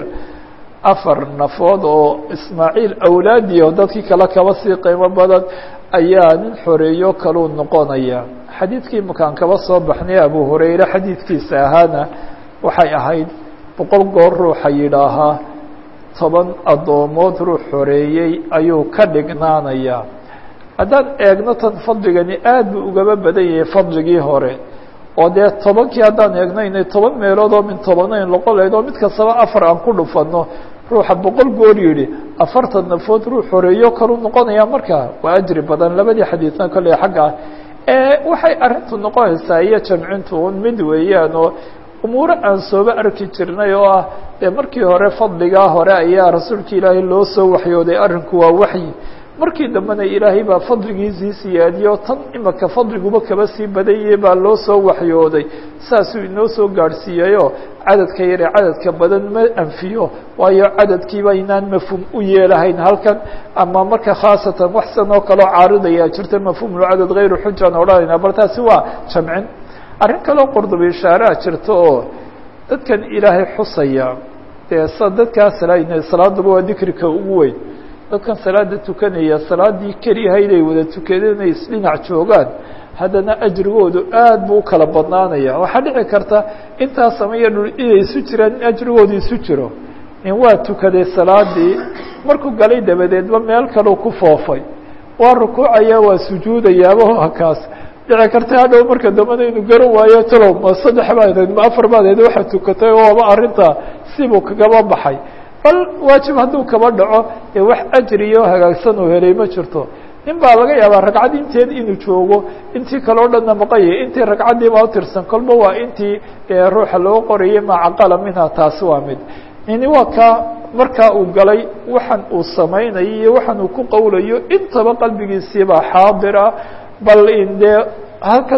afar nafood oo ismaaciil awlaadiyo dadkii kale kaba sii qiimo badan ayaa nin xoreeyo kaluu noqonaya xadiidkii makaan kaba soo baxnay abu hurayre xadiidkiisa ahaana waxay ahayd boqol goor ruuxa yidhaahaa toban addoomood ruux xoreeyey ayuu ka dhignaanayaa haddaan eegno tan fadligani aad buu ugaba badan yahay fadligii hore oo dee tobankii haddaan eegno inay toban meelood oo min tobanayn noqon lahayd oo mid kastaba afar aan ku dhufano ruuxa boqol goor yidhi afartan nafood ruux horeeyo kalu noqonaya markaa waa ajri badan labadii xadiidna kolley xagga ah waxay arrintu noqonaysaa iyo jamcintu un mid weeyaan oo umuuro aan sooba arki jirnay oo ah dee markii hore fadligaa hore ayaa rasuulka ilaahay loo soo waxyooday arrinku waa waxyi markii dambena ilaahay baa fadligiisii siyaadiyo tan imaka fadliguba kaba sii badanyay baa loo soo waxyooday saasuu inoo soo gaadhsiiyeyoo cadadka yare cadadka badan ma anfiyo waayo cadadkiiba inaan mafhuum u yeelahayn halkan ama marka khaasatan waxsan oo kaloo caaridayaa jirta mafhuumulcadad hayru xujaan odhanayna bal taasi waa jamcin arrin kaloo qordoba ishaaraa jirta oo dadkan ilaahay xusaya dee sa dadkaas salaaduba waa dikrika ugu weyn dadkan salaada tukanaya salaadii keliyahayd ay wada tukadeen ay isdhinac joogaan haddana ajrigoodu aad buu u kala badnaanaya waxaa dhici karta intaas samaya dhul inay isu jiraan in ajrigoodu isu jiro in waa tukaday salaadii markuu galay dabadeedba meel kaleu ku foofay waa rukuucaya waa sujuudayaaba kaas dhici karta hadhow marka dambana inuu garan waayo talow ma saddex baad ma afar baad ahayd waxaad tukatay ooba arrintaa sibuu kagaba baxay bal waajib hadduu kaba dhaco ee wax ajriyo hagaagsan uu helay ma jirto nin baa laga yaabaa ragcad inteed inuu joogo intii kale o dhanna maqanyay intii ragcaddii baa utirsan kolba waa intii ruuxa loo qorayay macaqala minha taasi waa mid nini waa kaa markaa uu galay waxan uu samaynayo iyo waxan uu ku qowlayo intaba qalbigiisiibaa xaadira bal in dee halkan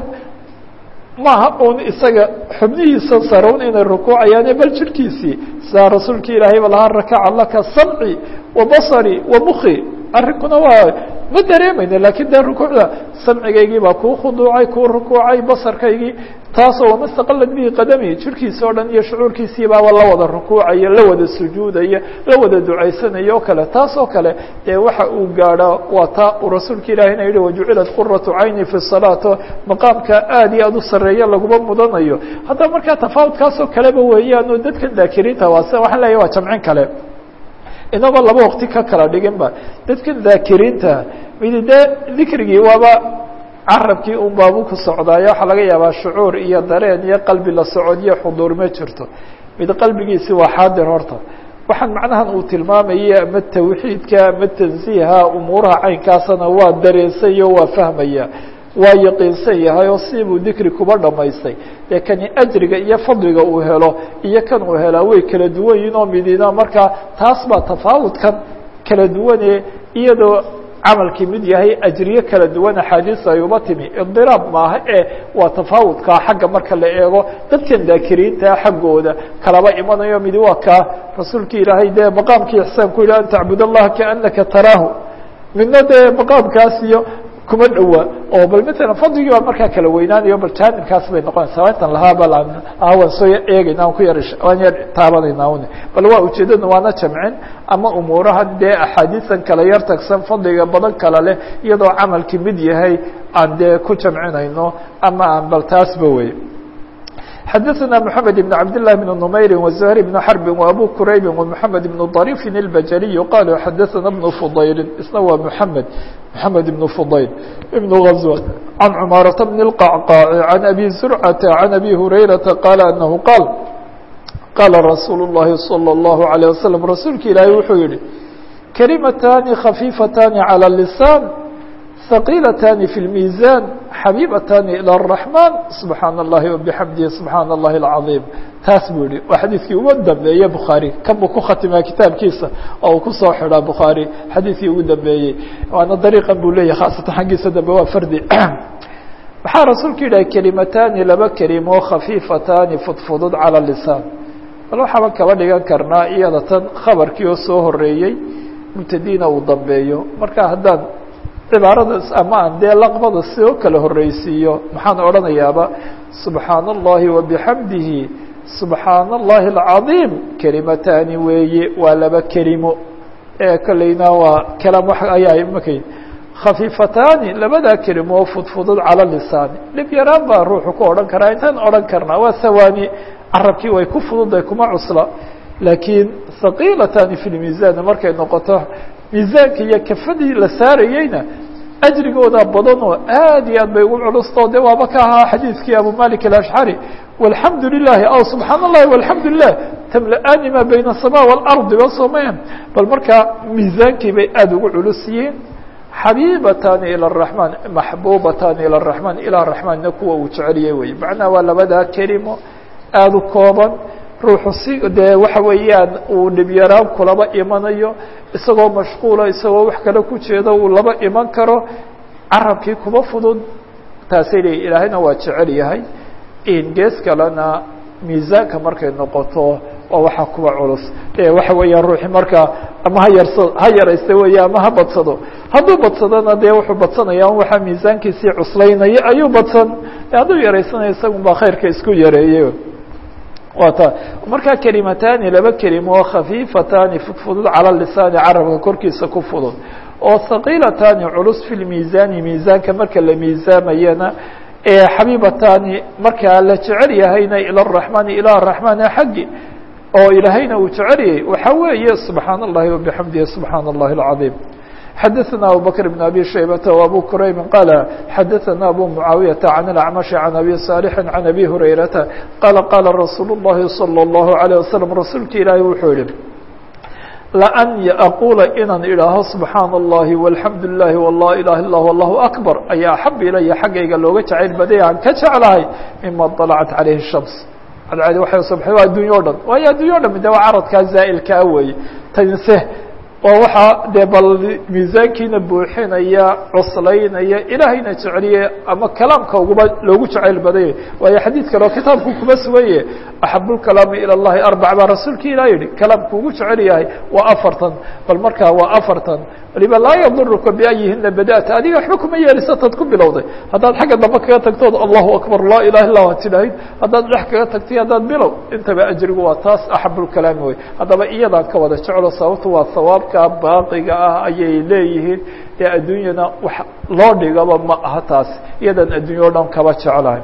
maaha un isaga xubnihiisa sarown inay rukuucayaane bal jirhkiisii sidaa rasuulka ilaahay ba lahaa rakaca laka samci wa basari wa muki arrinkuna waa ma dareemayna lakin dee rukuucda samcigaygii baa kuu khuduucay kuu rukuucay basarkaygii taasoo wamastaqalad bihi qadami jirhkiisa o dhan iyo shucuurkiisii baaba la wada rukuucaya la wada sujuudaya la wada ducaysanaya o kale taas oo kale dee waxa uu gaadho waa taa uu rasuulka ilahina yihi wajucilat quratu cayni fi salaato maqaamka aad iyo aad u sareeya laguma mudanayo haddaba markaa tafaawudkaasoo kaleba weeyaan oo dadka daakiriinta waa sida waxaan leeyahy waa jamcin kale inagoo laba waqti ka kala dhigin ba dadka daakiriinta midi dee dikrigii waaba carabkii un baabu ku socdaayo waxaa laga yaabaa shucuur iyo dareen iyo qalbi la socod iyo xuduur ma jirto mid qalbigiisi waa xaadir horta waxaan macnahan uu tilmaamaya ama tawxiidka ama tansiiha umuuraha caynkaasana waa dareensayo waa fahmaya waa yaqiinsan yahay oo sibuu dikri kuba dhamaystay dee kani ajriga iyo fadliga uu helo iyo kan uu helaa way kala duwan yihin oo midina markaa taas baa tafaawudkan kala duwane iyadoo camalkii mid yahay ajriye kala duwan axaadiis ay uba timi idiraab maaha e waa tafaawudkaa xagga marka la eego dadkan daakiriinta xaggooda kalaba imanayo midi waa kaa rasuulki ilaahay dee maqaamkii ixsaan ku yihi an tacbud allaha kaanaka taraahu midna dee maqaamkaas iyo kuma dhowa oo bal matalan fadligii baa markaa kala weynaanayo bal jaanibkaas bay noqonaysaa intan lahaa bal ah waan soo eegayna aan ku yar waan yar taabanayna un bal waa ujeedada waana jamcin ama umuurahan dee axaadiisan kala yar tagsan fadliga badan kala leh iyadoo camalkii mid yahay aan dee ku jamcinayno ama aan bal taasba wey xdثna محamed بن cabd للh بن نmayr وزهر بن xرب وأbو كرayb ومحamed بن ضريف البجلي qال xdثna بن فضayl isna waa محamed محamed بن فضayl بن غزوة عن cماaرة بن القعقاع عن أbي زرعة عن أbي هريرةa qال أنه qاaل qاla رasuuل اللhi صلى الله عليه وسلم rasuulka ilaahay wuxuu yihi kalimatani khafiifatani calى الlisaan ثaqiilatani fi اlmiiزan xabiibatani ilى الرaحman subxaana الlahi وbxamdihi subxaana الlahi الcaظiim taas buu yihi waa xadiidkii ugu dambeeye bukhaarي kan buu ku khatimaa kitaabkiisa oo uu kusoo xidhaa bukhaarي xadiidkii ugu dambeeyey waana dariiqan buu leeyahy khaasatan xaggiisa dambe waa fardi waxaa rasuulku yidhaha kelimatani laba kelimo khafiifatani fudfudud calى lisaan bal waxaaba kaba dhigan karnaa iyada tan khabarkii oo soo horeeyey mubtadiina uu dambeeyo marka haddaan cibaaradaas ama aan dee laqbada soo kala horeysiiyo maxaan odhanayaaba subxaana الlahi وabixamdihi subxaana الlahi الcaظiim kelimatani weeye waa laba kelimo ee kolleyna waa kalam wax ayaa imakay khafiifatani labadaa kelimo fudfudud calى lisaani dhib yaraan baa ruuxu ku odhan karaa intaan odhan karnaa waa sawaani carabkii way ku fududay kuma cusla laakiin haqiilatani fi lmiisan markay noqoto miisaanka iyo kafadii la saarayeyna ajrigooda badan oo aad iyo aad bay ugu culusto de waaba ka ahaa xadiidkii abu malik alashcari walxamdu lilahi aw subxaan اllahi walxamdu lilah tamla-ani ma bayna الsama waalardi ba soomaya bal markaa miisaankii bay aada ugu culus yihiin xabiibatani ilى الraحman maxbubatani ilى الraحman ilى raحmanna kuwa uu jeceliyey wey macnaha waa labadaa kelimo aada u kooban ruuxu si dee waxa weeyaan uu dhibyaraan kulaba imanayo isagoo mashquula isagoo wax kale ku jeedo uu laba iman karo carabkii kuma fudud taasay leeyi ilaahayna waa jecel yahay in gees kalena miisaanka markay noqoto waa waxa kuwa culus e waxa weeyaan ruuxi markaa ama ha yarsa ha yaraysta weeye ama ha badsado hadduu badsadona dee wuxuu badsanaya waxaa miisaankiisii cuslaynaya ayuu badsan hadduu yaraysanaya isagun baa khayrka isku yareeyey wa ta markaa kelimatani laba kelimo oo khafiifatani fudfudud cala lisaani carabka korkiisa ku fudud oo haqiilatani culus fi lmiisaani miisaanka marka la miisaamayana ee xabiibatani markaa la jecel yahayna ilى الraحmani ilى الraحmani xaggi oo ilaahayna uu jeceliyey waxa weeye subxaan الlahi وبxamdihi subxaan الlahi الcaظيم xadaثna abu bكر بن abي شhaybة وabو qrayb qال xadaثna abu mعaawiyaةa عan الأcmaشh عan abi صاalح عan abi هurayrata qala qala rasuul الlahi صلى الlaه عليه وsلم rasuulki ilaahi wuxuu yihi lan aqula inaan idhaaho subxaana الlahi والxamdu لlahi وla ilaha ilah allahu akbar ayaa axab ilaya xaggayga looga jacayl baday aan ka jeclahay mima طalcat عalayhi الshams cadcadi waxay subxay waa addunya o dhan waayo addunya o dhan de waa caradkaa zaa'ilkaa weeye tanse waa waxaa dee bal miisaankiina buuxinaya cuslaynaya ilaahayna jeceliye ama kalaamka uguba loogu jacayl badaya waayo xadiid kale oo kitaabku kuma sugaye axab lkalaami ilى اllahi arbac baa rasuulki ilah yihi kalaamku ugu jecel yahay waa afartan bal markaa waa afartan waliba laa yaduruka biayihina bada'ta adiga waxba kuma yeelisataad ku bilowday haddaad xagga dambe kaga tagtood allahu akbar laa ilaha illa ad tidhaahid haddaad dhex kaga tagtay haddaad bilow intaba ajrigu waa taas axab lkalaami wey haddaba iyadaan ka wada jeclo sababto waa hawaabka baaqiga ah ayay leeyihiin ee adduunyana wax loo dhigaba ma aha taas iyadan addunya o dhan kaba jeclahay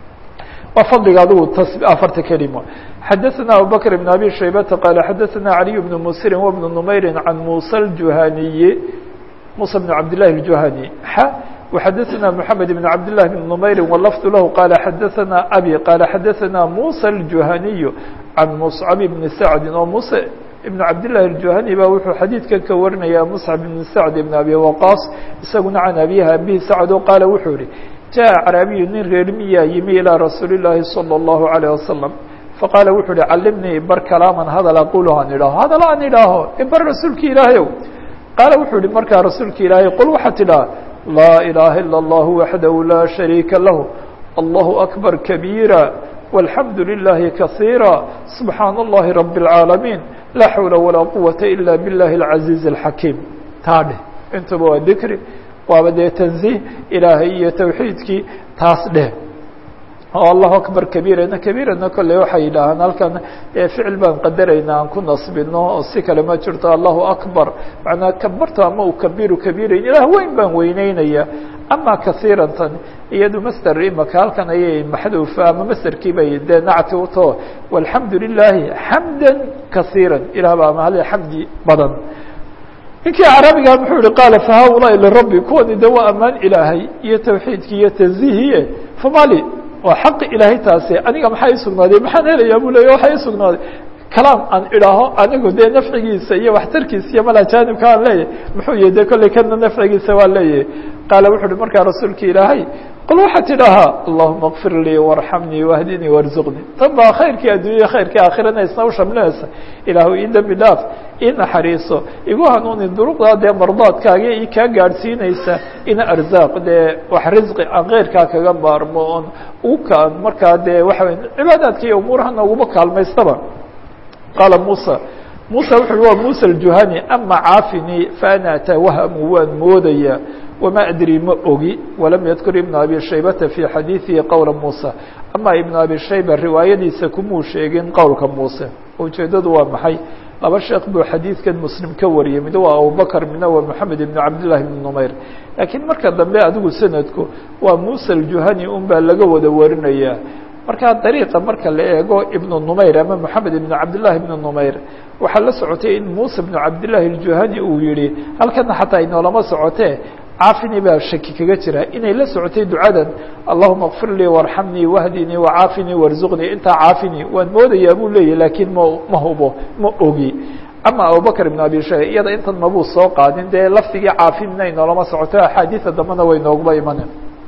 waa fadliga adigu afarta kelimo xadaثna abu bكر بن abي شhaybةa qال xadaثna عaliي بن msiri وبن نmayri عan muسى الjuhaniyi muسى بن cabd للahi الjuhani x وxadaثna محamed بن cabd للh بن نmayri wlfظ lah qala xadaثna abي qala xadaثna muسى الjuhaniي عan مصcب بن sacdi oo muse iبn cabdالlahi الjuhani ba wuxuu xadiidkan ka warinaya mصcب بن sacd بn abi waqاص isaguna can abihi abihi sacd o qaala wuxuu yihi jaء carabiyu nin reer miyaa yimi ilىa rasuuli الlahi salى الlahu عalيه wasaلم faqaala wuxuu uhi calimnii bar kalaaman hadal aqulu aan idhaaho hadal aan idhaaho ibar rasuulki ilaahayow qaala wuxuu yihi markaa rasuulki ilaahay qul waxaa tidhaha laa ilaaha ilا اllah waxdahu laa shariika lah allahu akbar kabiira والحمد لله كثيرا سبحاaن اللhi رب العاaلمين لا حول ولا قوة إلا بالله العزيز الحكيم taa dheh intaba waa ذikri waaba dee تنزيه ilaahay iyo توحيidkii taas dheh oo الله أكبر كبيرana كبيرana kolley waxay yidhaahaan halkan ficil baan qadarayna aan ku nasbino oo si kale ma jirto الله أكبر مaعnaa kabarta ama u kabiru kabiirayn ilaah weyn baan weyneynaya ama kaثيirا tan iyadu mster imaka halkan ayay maxduufa ama msterkii bay dee nacti uto والحamdu للahi حamdا kaثيirا ilah baa mahad xamdi badan ninkii carabiga muxuu yihi qaala fahaulaaءi lirabi kuwani de waa amaan ilaahay iyo tawxiidki iyo tanzihiye famali waa xaqi ilaahay taasi aniga maxaa isugnaaday maxaan helayaa bu leya waxaa isugnaaday kalaam aan idhaaho anigu dee nafcigiisa iyo waxtarkiisa iyo mala jaanibka aan leeyahay muxuu yihi de kolley kana nafcigiisa waa leeyahay qaala wuxu uhi markaa rasuulka ilaahay qul waxaad tidhaahaa allahuma kfir lii warxamnii wahdinii warzuqnii tan baa khayrkii adduunya khayrkii aakhirana isna u shamlinaysa ilaahu ii dembi dhaaf ii naxariiso igu hanuuni duruqdaa dee mardaadkaaga i kaa gaadhsiinaysa ina arzaaq dee wax risqi aan keyrkaa kaga maarmo oon ugu kaan markaa dee waxa wey cibaadaadka iyo umuurahana uguba kaalmaystaba qaala musa musa wuxu uhi waa musa aljuhani ama caafinii faana atawahamu waan moodaya wma adri ma ogi walam yadkur ibn abi shaybata fi xadiiثihi qowla musa ama ibn abi shayba riwaayadiisa kumuu sheegin qowlka muuse ujeedadu waa maxay laba sheekh buu xadiidkan muslim ka wariyey mid waa abubakr midna waa moxamed ibn cabdillahi ibn numayr laakiin marka dambe adigu sanadku waa musa aljuhani un baa laga wada warinaya markaa dariiqa marka la eego ibnu numayr ama moxamed ibn cabdillahi ibn numayr waxaa la socotay in muuse ibnu cabdillahi aljuhani uu yihi halkana xataa inoolama socotee caafini baa shaki kaga jira inay la socotay ducadan allahuma kfir lii warxamnii wahdinii wacaafinii warzuqnii intaa caafini waan moodayaa buu leeyahy laakiin ma ma hubo ma ogi ama abubakr ibn abi shayba iyada intan mabuu soo qaadin dee lafdigii caafinina inoolama socoto axaadiida dambena way nooguba imanen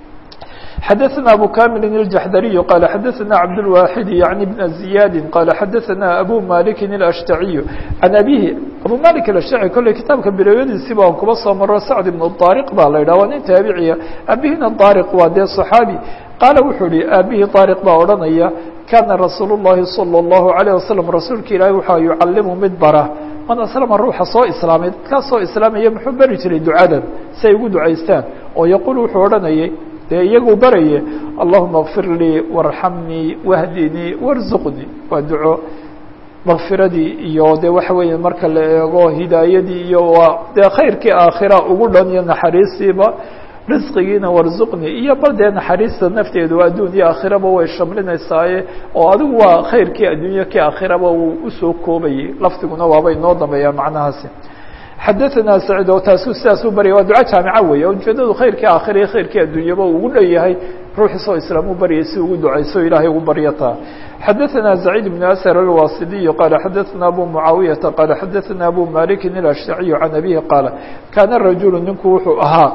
xadaثna abu kamili الjaxdariyu qala xadaثna cabdالwaxid yaعni bn ziyadi qala xadaثna abu maliki الashtaciyu can abihi abu malik الashtaci kolley kitaabka bilowyadiisiba aan kuba soo maro sacd ibn طariq baa la yidhah waa nin taabiciya abihina طariq waa dee صaxaabi qaala wuxuu ihi aabihii طariq baa odhanaya kana rasuul الlahi salى الlahu عalيه wasalam rasuulka ilaahi waxaa yucalimu mid bara man aslama ruuxa soo islaamay dadkaa soo islaamaya muxuu beri jiray ducadan si ay ugu ducaystaan oo yaqul wuxuu odhanayay dee iyagu baraye allahuma kfir lii warxamnii wahdinii warzuqnii waa duco makfiradii iyo de waxa weeye marka la eego hidaayadii iyo waa dee khayrkii aakhira ugu dhan iyo naxariistiiba risqigiina warzuqni iyo bal dee naxariista nafteedu adduun iyo aakhiraba way shamlinaysaaye oo adigu waa khayrkii adduunya kii aakhiraba wuu usoo koobayay lafdiguna waaba inoo dambeeyaa macnahaasi xadaثna sacid oo taasu sidaas u baryay waa duco jaamica weeye ujeedadu khayrkii aakhira iyo khayrkii adduunyaba ugu dhan yahay ruuxiisoo islaam u baryay si ugu ducayso ilaahay ugu baryataa xadaثna سacيid بن أsr الwasidiي qala xadaثna abu mucaawiyaةa qala xadaثna abu maliki الأshtaciyu can abihi qaala kana rajulu ninku wuxuu ahaa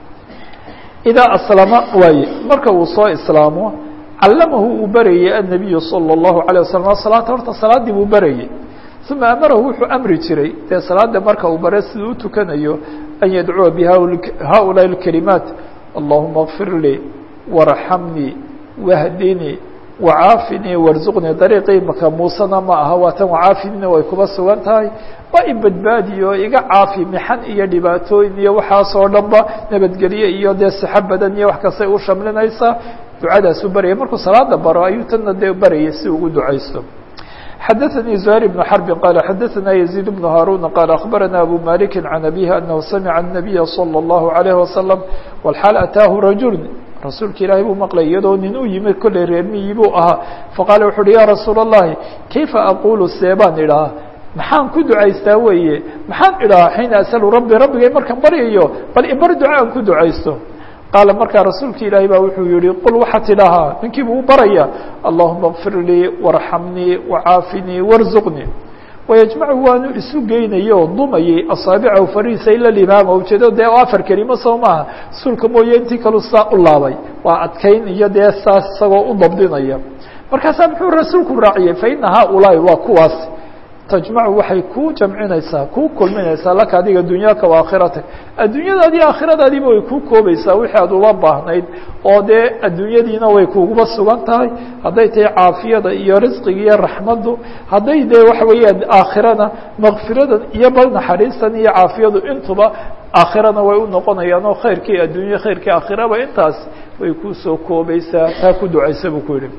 idaa aslama waaye marka uu soo islaamo callamahu uu barayey الnabiyu salى الlahu عalيه waslم salaata horta salaadii buu barayey uma amarahu wuxuu amri jiray dee salaada marka uu bare siduu u tukanayo an yadcuwa bihaؤulaaءi الكalimaat allahuma اغfir lii warxamnii wahdinii wacaafinii warzuqnii dariiqii maka muusena ma aha waa tan wacaafinina way kuba sugan tahay waa i badbaadiyo iga caafi mixan iyo dhibaatooyin iyo waxaasoo dhanba nabadgelye iyo dee sixo badan iyo wax kastay u shamlinaysaa ducadaasuu barayay markuu salaada baro ayuu tanna dee barayay si ugu ducaysto xadaثnي زهير بن حرب qال xadaثna يزيد بن هاrون qال أخبرنا أbو مالك عن أبيه أنه سمع النبي صلى الله عليه وسلم والxاaل أtاaه رaجuل rasuulka ilaahay buu maqlay iyadoo nin u yimid kollay reermiyii buu ahaa faqaala wuxu uhi ya rasuul الlahi kayfa aqulu seebaan idhaha maxaan ku ducaystaa weeye maxaan idhahaa xiina asalu rabbi rabbigay markaan baryayo bal ibar duca aan ku ducaysto qaala markaa rasuulka ilaahay baa wuxuu yihi qul waxaad tidhahaa ninkii buu u baraya allahuma اkfir lii warxamnii wacaafinii warzuqnii wayajmacu waanu isu geynayay oo dumayay asaabicahu fariisa ila limaama ujeedo dee afar kelimo soo maaha sulka mooye intii kalu saa u laabay waa adkayn iyo dee saas isagoo u dabdinaya markaasaa muxuu rasuulku raaciyey faina haaulaahi waa kuwaas tajmacu waxay kuu jamcinaysaa kuu kulminaysaa laka adiga dunyaaka wa aakhiratak adduunyadaadi aakhiradaadiiba way kuu koobaysaa wixii aad uga baahnayd oo dee adduunyadiina way kuguba sugan tahay hadday tahay caafiyada iyo risqiga iyo raxmaddu hadday dee waxa weeyaan aakhirana makfiradan iyo bal naxariistan iyo caafiyadu intuba aakhirana way u noqonayaan oo khayrkii adduunya khayrkii aakhiraba intaas way kuusoo koobaysaa taa ku ducaysa buu ku yihi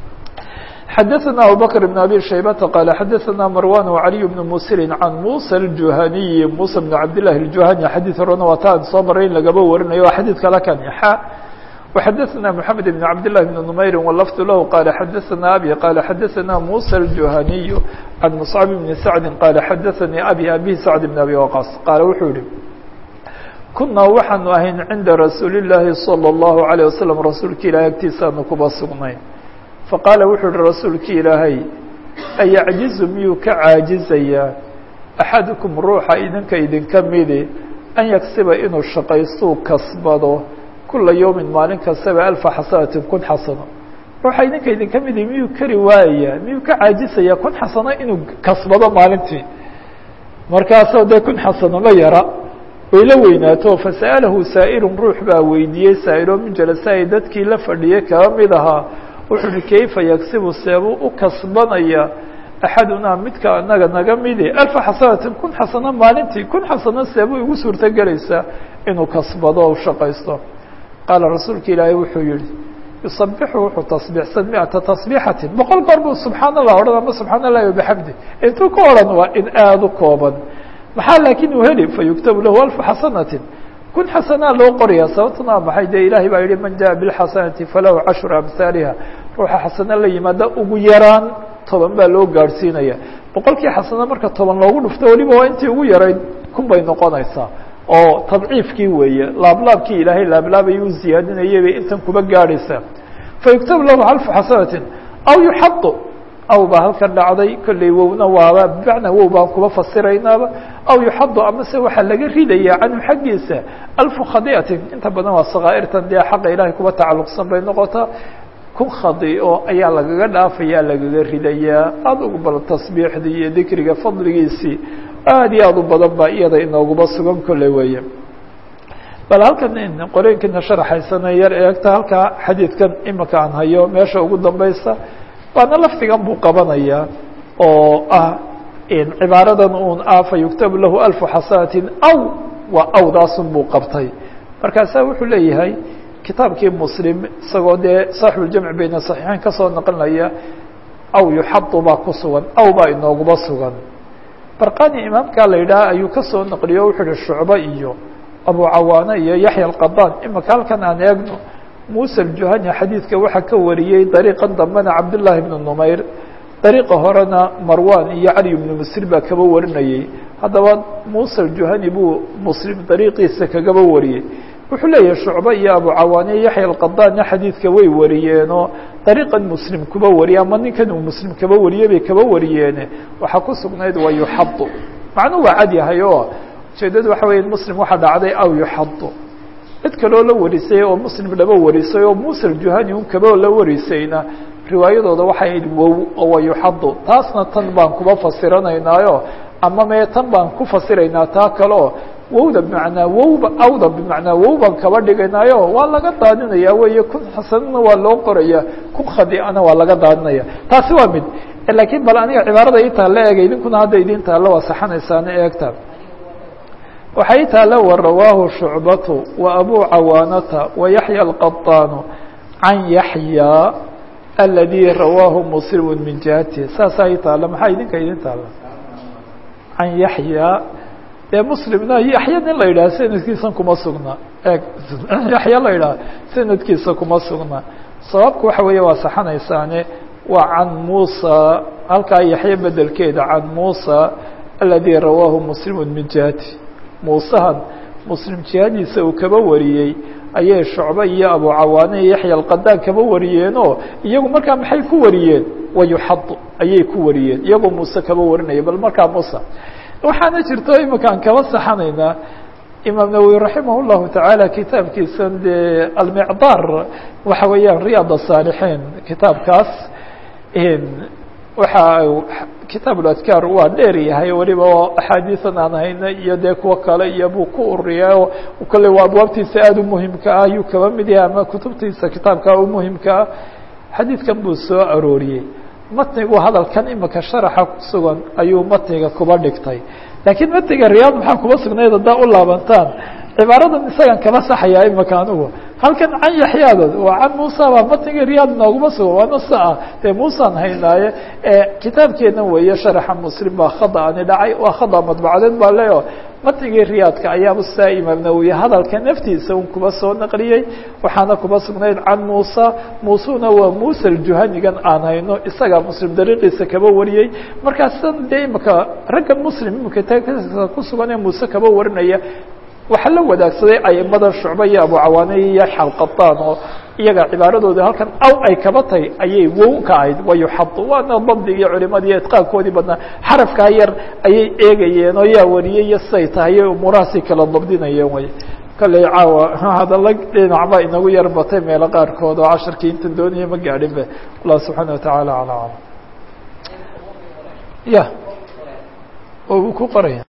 xadaثna abubكر بن abي شhaybةa qال xadaثna marwan وعaliي بن msr can muسى الjuhaniyi muسى بن cabd لlahi الjuhani xadيث horena waa ta soo maray in lagaba warinayo waa xadيث kale kan xa وxadaثna mحamed بن cabd للhi بن نmayri wlfd lah qala xadaثna abي qala xadaثna muسى الjuhaniy can مصcب بن sacdi qala xadaثnii abي abi sacd بن abi waqاص qaala wuxuu yihi kunaa waxaanu ahayn cinda rasuuli الlahi slى الlahu عalيه waslم rasuulka ilahi agtiisaanu kuba sugnayn faqaala wuxuu uhi rasuulki ilaahay ayacjizu miyuu ka caajizayaa axadukum ruuxa idinka idinka midi an yagsiba inuu shaqaystuu kasbado kula yowmin maalin kastaba alfa xasanatin kun xasano ruuxa idinka idinka midi miyuu kari waayaya miyuu ka caajisayaa kun xasano inuu kasbado maalintii markaasoo dee kun xasano ma yara way la weynaato fasa'alahu saa'ilun ruux baa weydiiyey saa'iloo min jalasaai dadkii la fadhiyey kaba mid ahaa wuxuu uhi kayfa yagsibu seebuu u kasbanaya axadunaa midka anaga naga midi alfa xasanatin kun xasano maalintii kun xasano seebuu igu suurto gelaysaa inuu kasbado o shaqaysto qaala rasuulka ilaahay wuxuu yihi yusabixu wuxuu tasbiixsan miata tasbiixatin boqol goor buu subxaan allah odhan ama subxaan allahi wabixamdi intuu ka odhan waa in aada u kooban maxaa laakiin uu heli fayuktabu lahu alfa xasanatin kun xasanaa loo qoraya sababtuna maxay dee ilahay baa yihi man jaءa biاlxasanati falahu cashru amhaaliha ruuxa xasano la yimaada ugu yaraan toban baa loo gaadhsiinaya boqolkii xasano marka toban loogu dhufto weliba waa intii ugu yarayd kun bay noqonaysaa oo tadciifkii weeye laablaabkii ilaahay laablaabayay u ziyaadinayay bay intan kuba gaadhaysaa fayuktabu lahu alfu xasanatin aw yuxadu aw baa halkan dhacday kolley wowna waaba bimacnaa wow baan kuba fasiraynaaba aw yuxadu amase waxaa laga ridaya canhu xaggiisa alfu khadiatin inta badan waa sakaa'irtan dee xaqa ilaahay kuba tacalluqsan bay noqotaa kun khadiico ayaa lagaga dhaafayaa lagaga ridayaa aada ugu bal tasbiixdii iyo dikriga fadligiisii aada iyo aada u badan baa iyada inooguba sugan kolley weeye bal halkan qoreenkiina sharaxaysana yar eegta halkaa xadiidkan imika aan hayo meesha ugu dambeysa waana lafdigan buu qabanayaa oo ah cibaaradan un ah fa yuktabu lahu alfu xasanatin aw waa awdaasun buu qabtay markaasaa wuxuu leeyahay kitaabkii muslim isagoo dee saaxibu ljamc bayna saxiixeyn kasoo naqlinaya aw yuxadu baa ku sugan aw baa inooguba sugan barqani imaamkaa la yidhaha ayuu kasoo naqliyo wuxuu yihi shucbe iyo abu cawaane iyo yaxya alqadaan imika halkan aan eegno muuse aljuhani xadiidka waxaa ka wariyey dariiqan dambena cabdullaahi bnu numayr dariiqa horena marwan iyo cali ibnu musir baa kaba warinayey haddaba muuse aljuhani buu muslim dariiqiisa kagaba wariyey wuxuu leeyahay shucbe iyo abu cawaane iyo yaxya alqadaanna xadiidka way wariyeenoo dariiqan muslim kuba wariye ama ninkan uu muslim kaba wariyey bay kaba wariyeene waxaa ku sugnayd waa yuxadu macnuu waa cad yahay oo ujeedadu waxa weya muslim waxaa dhacday aw yuxadu cid kaloo la warisay oo muslim laba warisay oo muuse aljuhani un kaba la warisayna riwaayadooda waxay ahayd wow oo waa yuxadu taasna tan baan kuba fasiranaynaayo ama mee tan baan ku fasiraynaa taa kaleo wowda bimacnaa wowba awda bimacnaa wow baan kaba dhigaynaayo waa laga daadinaya weeye kun xasanana waa loo qoraya kun khadiana waa laga daadinaya taasi waa mid lakiin bal aniga cibaarada ii taalla eega idinkuna hadda idin taalla waa saxanaysaana eegta waxay taalla wa rawaahu shucbatu wa abu cawaanata wa yaxya alqaطaanu can yaxya aladii rawaahu muslimu min jihati saasaa ii taalla maxaa idinka idin taalla can yaxya dee muslimna yaxya nin la yidhaha sanadkiisa kuma sugna eeg yaxya la yidhaha sanadkiisa kuma sugna sababku waxa weeye waa saxanaysaane waa can muusa halkaa yaxya bedelkeeda can muusa aladii rawaahu muslimu min jihati muusahan muslim jihadiisa uu kaba wariyey ayay shucbe iyo abu cawaane iyo yaxya alqadaan kaba wariyeenoo iyagu markaa maxay ku wariyeen wayuxadu ayay ku wariyeen iyagoo muuse kaba warinaya bal markaa muuse waxaana jirto iminkaan kaba saxanaynaa imaam nawowi raximah llahu tacaala kitaabkiisan dee almicdaar waxa weeyaan riyaad asaalixiin kitaabkaas waxa kitaab uladkaar waa dheer yahay weliba oo axaadiisan aan hayna iyo dee kuwo kale iyo buu ku ururiyaa oo kale waa abwaabtiisa aada u muhimka ah ayuu kaba mid yahay ama kutubtiisa kitaabkaa u muhimka ah xadiidkan buu soo arooriyey matnigu hadalkan imika sharaxa ku sugan ayuu matniga kuba dhigtay laakiin matniga riyaad maxaa kuba sugnayd haddaa u laabantaan cibaaradan isagan kama saxayaa imika anigu halkan can yaxyaadood waa can muusa baa matniga riyaad nooguma sugan waana sa ah dee muusaan haynaaye kitaabkeena weeye sharaxa muslim baa khada ani dhacay waa khada madbacadeed baa leo matnigii riyaadka ayaaba saa imaam nawowi hadalka naftiisa un kuba soo naqliyey waxaana kuba sugnayd can muusa muusuna waa muuse aljuhanigan aan hayno isagaa muslim dariiqiisa kaba wariyey markaasan dee imika raggan muslim imika ku sugan ee muuse kaba warinaya waxaa la wadaagsaday aimada shucbe iyo abu cawaane iyo yaxya alqataan oo iyaga cibaaradooda halkan aw ay kaba tahay ayay wow ka ahayd wayuxadu waana dabdigii culimadii itqaankoodii badnaa xarafkaa yar ayay eegayeen oo yaa wariyey iyo siday tahay umuurahaasay kala dabdinayeen way kalley caawa hadalla dhinacba inagu yar batay meelo qaarkood oo casharkii intan doonaya ma gaadhin be allah subxaana watacaala ala alam ya oo uu ku qoraya